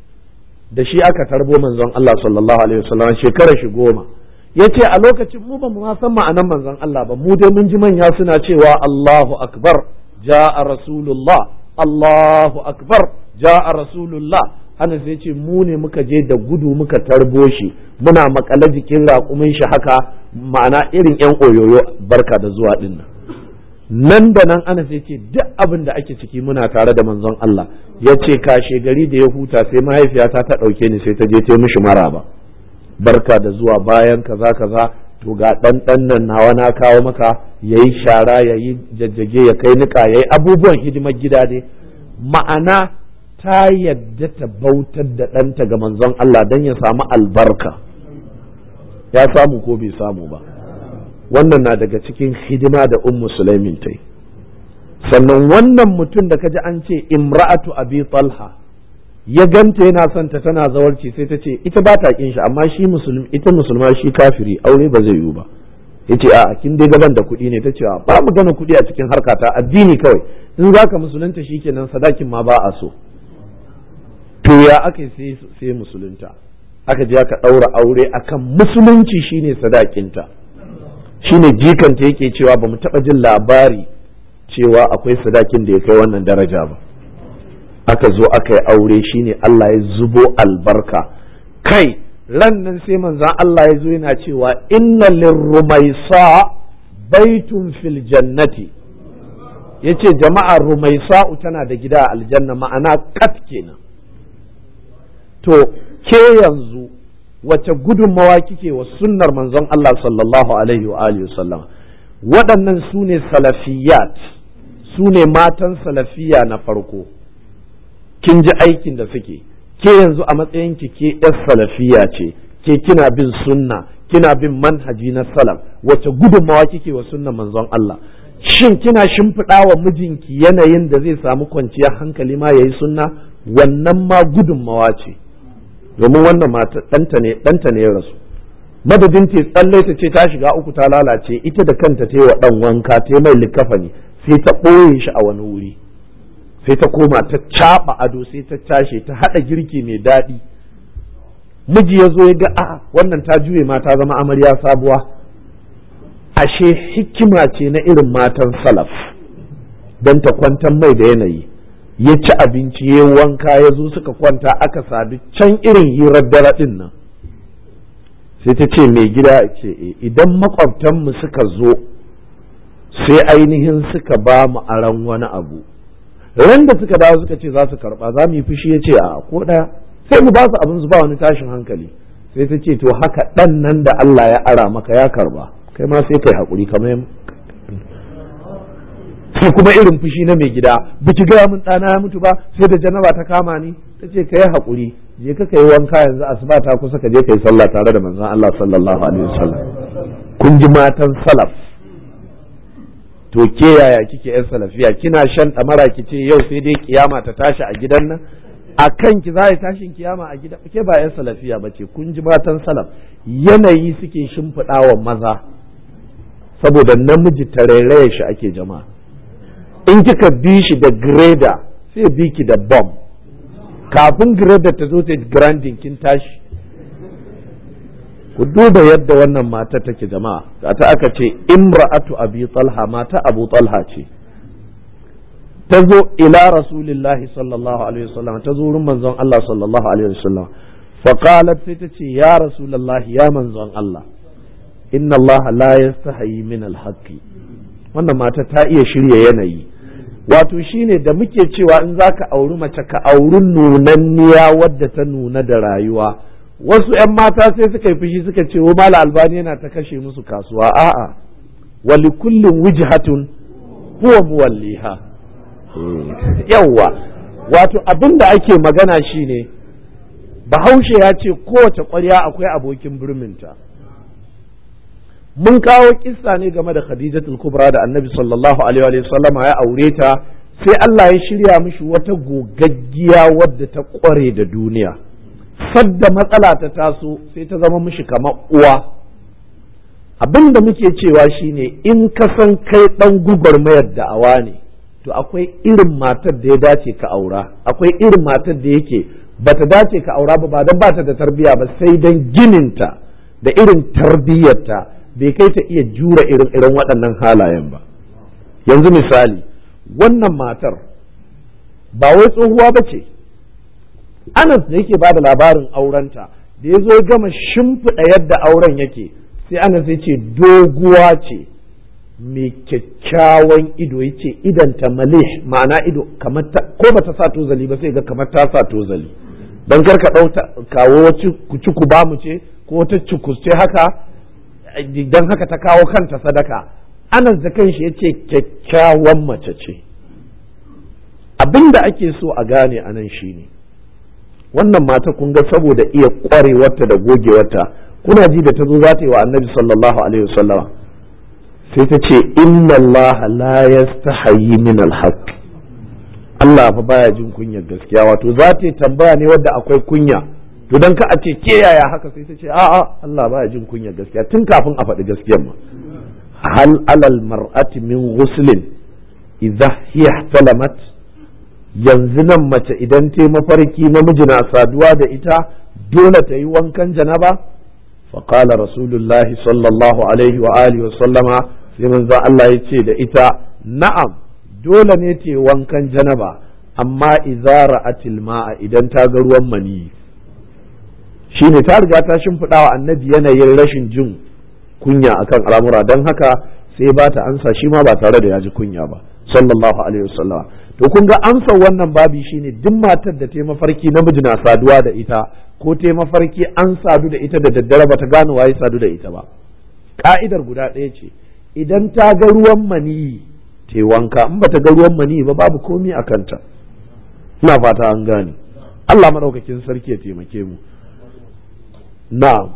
da shi aka tarbo manzon Allah sallallahu alaihi wasallam shekarar shi goma ya ce a lokacin mu ba mu san ma'anan manzon Allah ba mu dai mun ji manya suna cewa Allahu akbar ja'a rasulullah Allahu akbar ja'a rasulullah Anas ya ce mu ne muka je da gudu muka tarbo shi muna makale jikin raƙumin shi haka ma'ana irin yan oyoyo barka da zuwa din nan nan da nan Anas ya ce duk abin da ake ciki muna tare da manzon Allah ya ce kashe gari da ya huta sai mahaifiyata ta ɗauke ni sai ta je ta mishi maraba barka da zuwa bayan kaza kaza to ga ɗan ɗan nan nawa na kawo maka yayi shara yayi jajjage ya kai niƙa yayi abubuwan hidimar gida dai ma'ana ta yadda ta bautar da ɗanta ga manzon Allah don ya samu albarka ya samu ko bai samu ba wannan na daga cikin hidima da ummu sulaimin ta yi sannan wannan mutum da kaji an ce imra'atu abi talha ya ganta yana son ta tana zawarci sai ta ce ita ba ta kin shi amma shi musulmi ita musulma shi kafiri aure ba zai yiwu ba yace a kin dai gaban da kuɗi ne ta ce ba mu gana kuɗi a cikin harkata addini kawai in zaka musulunta shikenan sadakin ma ba a so to ya aka sai sai musulunta aka je aka ɗaura aure akan musulunci shine sadakinta shine jikanta yake cewa ba mu taɓa jin labari cewa akwai sadakin da ya kai wannan daraja ba aka zo aka yi aure shine Allah ya zubo albarka kai ran nan sai manzan Allah ya zo yana cewa inna lirrumaisa baitun fil jannati yace jama'a rumaisa'u tana da gida a aljanna ma'ana kat kenan to ke yanzu wace gudunmawa kike wa sunnar manzon Allah sallallahu alaihi wa alihi wasallam waɗannan su ne salafiyat su ne matan salafiya na farko kin ji aikin da suke ke yanzu a matsayin ki ke yar salafiya ce ke kina bin sunna kina bin manhaji na salaf wace gudunmawa kike wa sunnar manzon Allah shin kina shimfiɗa wa mijinki yanayin da zai samu kwanciyar hankali ma yayi sunna wannan ma gudunmawa ce domin wannan mata ɗanta ne ɗanta ne ya rasu madadin ta tsalle ta ce ta shiga uku ta lalace ita da kanta ta yi wa ɗan wanka ta yi mai likafani sai ta ɓoye shi a wani wuri sai ta koma ta caɓa ado sai ta tashi ta haɗa girki mai daɗi miji ya zo ya ga a wannan ta juye ma ta zama amarya sabuwa ashe hikima ce na irin matan salaf don ta kwantar mai da yanayi ya ci abinci ya wanka ya zo suka kwanta aka sadu can irin hirar dare ɗin nan sai ta ce mai gida ce idan makwabtanmu suka zo sai ainihin suka ba mu aran wani abu ran da suka dawo suka ce za su karba za mu yi fushi ya ce a ko ɗaya sai mu ba su abin su ba wani tashin hankali sai ta ce to haka ɗan nan da Allah ya ara maka ya karba kai ma sai kai haƙuri kamar sai kuma irin fushi na mai gida biki gaya min ɗana ya mutu ba sai da janaba ta kama ni ta ce ka yi haƙuri je ka kai wanka yanzu asuba ta kusa ka je ka yi sallah tare da manzon Allah sallallahu alaihi wasallam kun ji matan salaf to ke yaya kike yan salafiya kina shan ɗamara ki ce yau sai dai kiyama ta tashi a gidan nan a kan ki za a tashin kiyama a gidan ke ba yan salafiya ba ce kun ji matan salaf yanayi suke shimfiɗa wa maza saboda namiji tarairaya shi ake jama'a in kika bi shi da greda sai bi ki da bomb kafin greda ta zo ta grandin kin tashi ku duba yadda wannan mata take jama'a ta aka ce imra'atu abi talha mata abu talha ce ta zo ila rasulillahi sallallahu alaihi wasallam ta zo wurin manzon Allah sallallahu alaihi wasallam fa qalat sai ta ce ya rasulullahi ya manzon Allah inna Allah la yastahi min al-haqqi wannan mata ta iya shirya yanayi wato shine da muke cewa in zaka auri mace ka auri nunanniya wadda ta nuna da rayuwa wasu 'yan mata sai suka yi fushi suka ce mala albani yana ta kashe musu kasuwa a'a wali kullum wijhatun huwa muwalliha yawwa wato abin da ake magana shine bahaushe ya ce kowace ƙwarya akwai abokin birminta mun kawo kissa ne game da khadijatul kubra da annabi sallallahu alaihi wa sallama ya aure ta sai Allah ya shirya mishi wata gogaggiya wadda ta ƙware da duniya sadda matsala ta taso sai ta zama mishi kamar uwa abin da muke cewa shine in ka san kai dan gugurmayar da'awa ne to akwai irin matar da ya dace ka aura akwai irin matar da yake bata dace ka aura ba ba don bata da tarbiya ba sai don gininta da irin tarbiyyarta bai kai ta iya jura irin irin waɗannan halayen ba yanzu misali wannan matar ba wai tsohuwa ba ce anas da yake ba da labarin aurenta da ya zo ya gama shimfiɗa yadda auren yake sai anas ya ce doguwa ce mai kyakkyawan ido ya ce idanta malih ma'ana ido kamar ta ko ba ta sa tozali ba sai ga kamar ta sa tozali don kar ka ɗau kawo wacce kuci ku ba mu ce ko wata cukusce haka don haka ta kawo kanta sadaka anas da kanshi ya ce kyakkyawan mace ce abin da ake so a gane a nan shine wannan mata kun ga saboda iya ƙwarewarta da gogewarta kuna ji da ta zo za ta yi wa annabi sallallahu alaihi wasallama sai ta ce inna Allah la yastahayi min alhaq Allah fa baya jin kunyar gaskiya wato za ta tambaya ne wadda akwai kunya to dan ka a ce ke yaya haka sai ta ce a'a Allah baya jin kunyar gaskiya tun kafin a faɗi gaskiyar ma hal alal mar'ati min ghuslin idza hiya talamat yanzu nan mace idan ta mafarki namiji na saduwa da ita dole ta yi wankan janaba فقال رسول الله صلى الله عليه وآله وسلم sai manzon Allah ya ce da ita na'am dole ne ta wankan janaba amma idza ra'atil ma'a idan ta ga ruwan mani shine ta riga ta shimfiɗa wa annabi yanayin rashin jin kunya akan al'amura don haka sai ba ta ansa shi ma ba tare da ya ji kunya ba sallallahu alaihi wasallam to kun ga amsar wannan babi shine duk matar da ta mafarki namiji na saduwa da ita ko ta mafarki an sadu da ita da daddare ba ta gane waye sadu da ita ba ka'idar guda ɗaya ce idan ta ga ruwan maniyi ta wanka in ba ta ga ruwan maniyi ba babu komi a kanta ina fata an gane Allah maɗaukakin sarki ya taimake mu na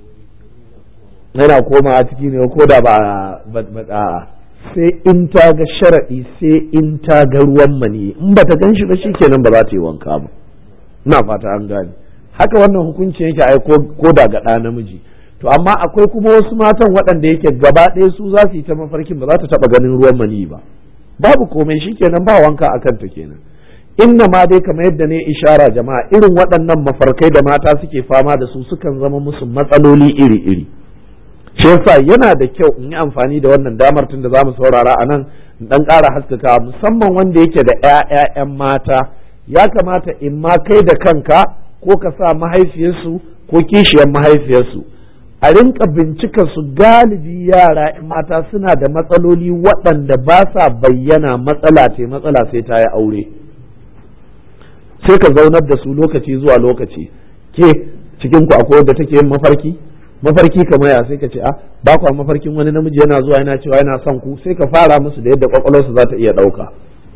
yana koma a ciki ne ko da ba ba sai in ta ga sharaɗi sai in ta ga ruwan maniyi in ba ta gan shi ba shikenan ba za ta yi wanka ba ina fata an gane haka wannan hukunci yake ai ko da ga ɗa namiji to amma akwai kuma wasu matan waɗanda yake gaba ɗaya su za su yi ta mafarkin ba za ta taɓa ganin ruwan mani ba babu komai shikenan ba wanka a kanta kenan inna ma dai kamar yadda ne ishara jama'a irin waɗannan mafarkai da mata suke fama da su sukan zama musu matsaloli iri-iri shi yasa yana da kyau in yi amfani da wannan damar tun da zamu saurara a nan in dan ƙara haskaka musamman wanda yake da ƴaƴan mata ya kamata in ma kai da kanka ko ka sa mahaifiyarsu ko kishiyar mahaifiyarsu a rinka bincika su galibi yara in mata suna da matsaloli waɗanda ba sa bayyana matsala ce matsala sai ta yi aure sai ka zaunar da su lokaci zuwa lokaci ke cikin ku akwai wadda take yin mafarki mafarki kamar ya sai ka ce a ba ku mafarkin wani namiji yana zuwa yana cewa yana son ku sai ka fara musu da yadda kwakwalwarsu za ta iya ɗauka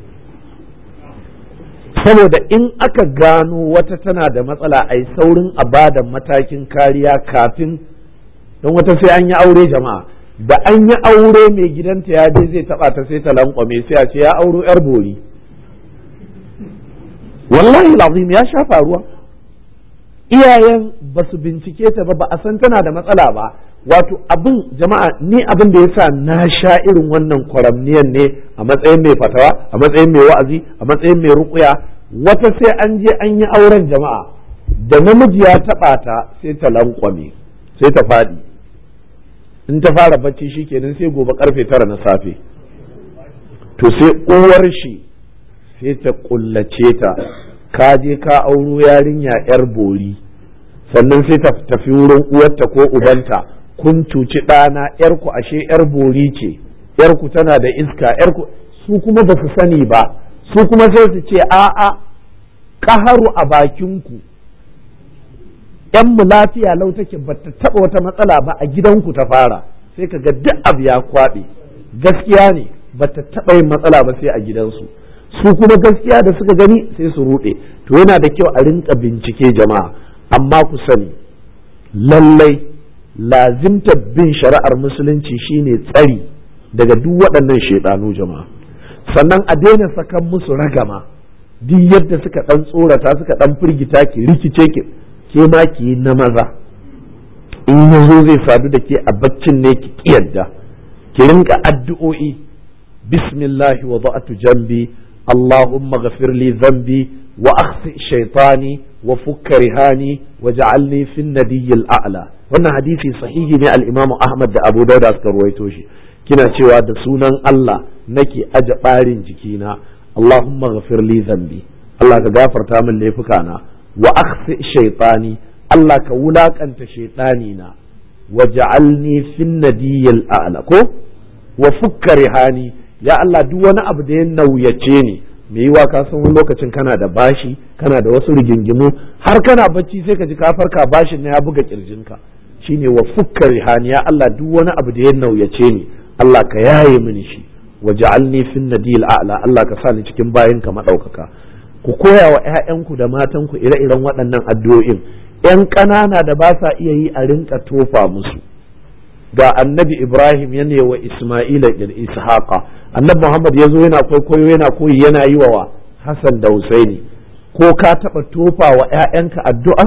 saboda in aka gano wata tana da matsala a yi saurin a bada matakin kariya kafin don wata sai an yi aure jama'a da an yi aure mai gidanta ya je zai taba ta sai ta lankwame sai a ce ya auro yar bori wallahi lazim ya sha faruwa iyayen ba su bincike ta ba ba a san tana da matsala ba wato abin jama'a ni abin da yasa na sha irin wannan kwaramniyan ne a matsayin mai fatawa a matsayin mai wa'azi a matsayin mai rukuya wata sai an je an yi auren jama'a da namiji ya taba ta sai ta lankwame sai ta faɗi in ta fara bacci shikenan sai gobe karfe tara na safe to sai uwar shi sai ta kullace ta ka je ka auro yarinya yar bori sannan sai ta tafi wurin uwarta ko ubanta kun cuci ɗana yarku ashe yar bori ce yarku tana da iska yarku su kuma ba su sani ba su kuma sai su ce a'a ƙaharu a bakinku yan mu lafiya lau take ba ta taɓa wata matsala ba a gidanku ta fara sai ka ga duk abu ya kwaɓe gaskiya ne ba ta taɓa yin matsala ba sai a gidansu su kuma gaskiya da suka gani sai su ruɗe to yana da kyau a rinka bincike jama'a amma ku sani lallai lazimta bin shari'ar musulunci shine tsari daga duk waɗannan shaidanu jama'a sannan a daina sakan musu ragama duk yadda suka ɗan tsorata suka ɗan firgita ki rikice ki ke ma ki yi na maza in ya zo zai sadu da ke a baccin ne ki kiyarda ki rinka addu'o'i bismillahi wa ba'atu jambi allahumma ghafir li dhanbi wa akhsi shaytani wa fukka rihani wa ja'alni fi nadiyyil a'la wannan hadisi sahihi ne al-imam ahmad da abu dauda suka ruwaito shi kina cewa da sunan Allah nake aje barin jikina allahumma ghafir li dhanbi Allah ka gafarta min laifukana wa akhsi shaytani Allah ka wulakanta shaytani na wa ja'alni fin nadiyyil a'la ko wa fukka rihani ya Allah duk wani abu da ya nauyace ni me yiwa ka san wani lokacin kana da bashi kana da wasu rigingimu har kana bacci sai ka ji ka farka bashin na ya buga kirjinka shine wa fukka rihani ya Allah duk wani abu da ya nauyace ni Allah ka yaye mini shi wa ja'alni fin nadiyil a'la Allah ka sa ni cikin bayinka madaukaka ku koya wa ‘ya'yanku da matanku ire-iren waɗannan addu'o'in ‘yan ƙanana da ba sa iya yi a rinka tofa musu ga annabi ibrahim ya wa isma'ila da ishaqa annabi muhammad ya zo yana kwaikwayo yana koyi yana yi wa hassan da husaini ko ka taɓa tofa wa ‘ya'yanka addu'a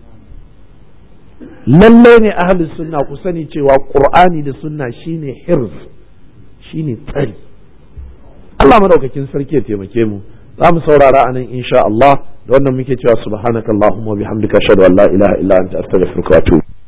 lallai ne ahalin sunna ku sani cewa ƙur'ani da sunna shine hirz shine tsari Allah madaukakin sarki ya taimake mu za mu saurara anan insha Allah da wannan muke cewa subhanakallahumma wa bihamdika ashhadu an la ilaha illa anta astaghfiruka wa atubu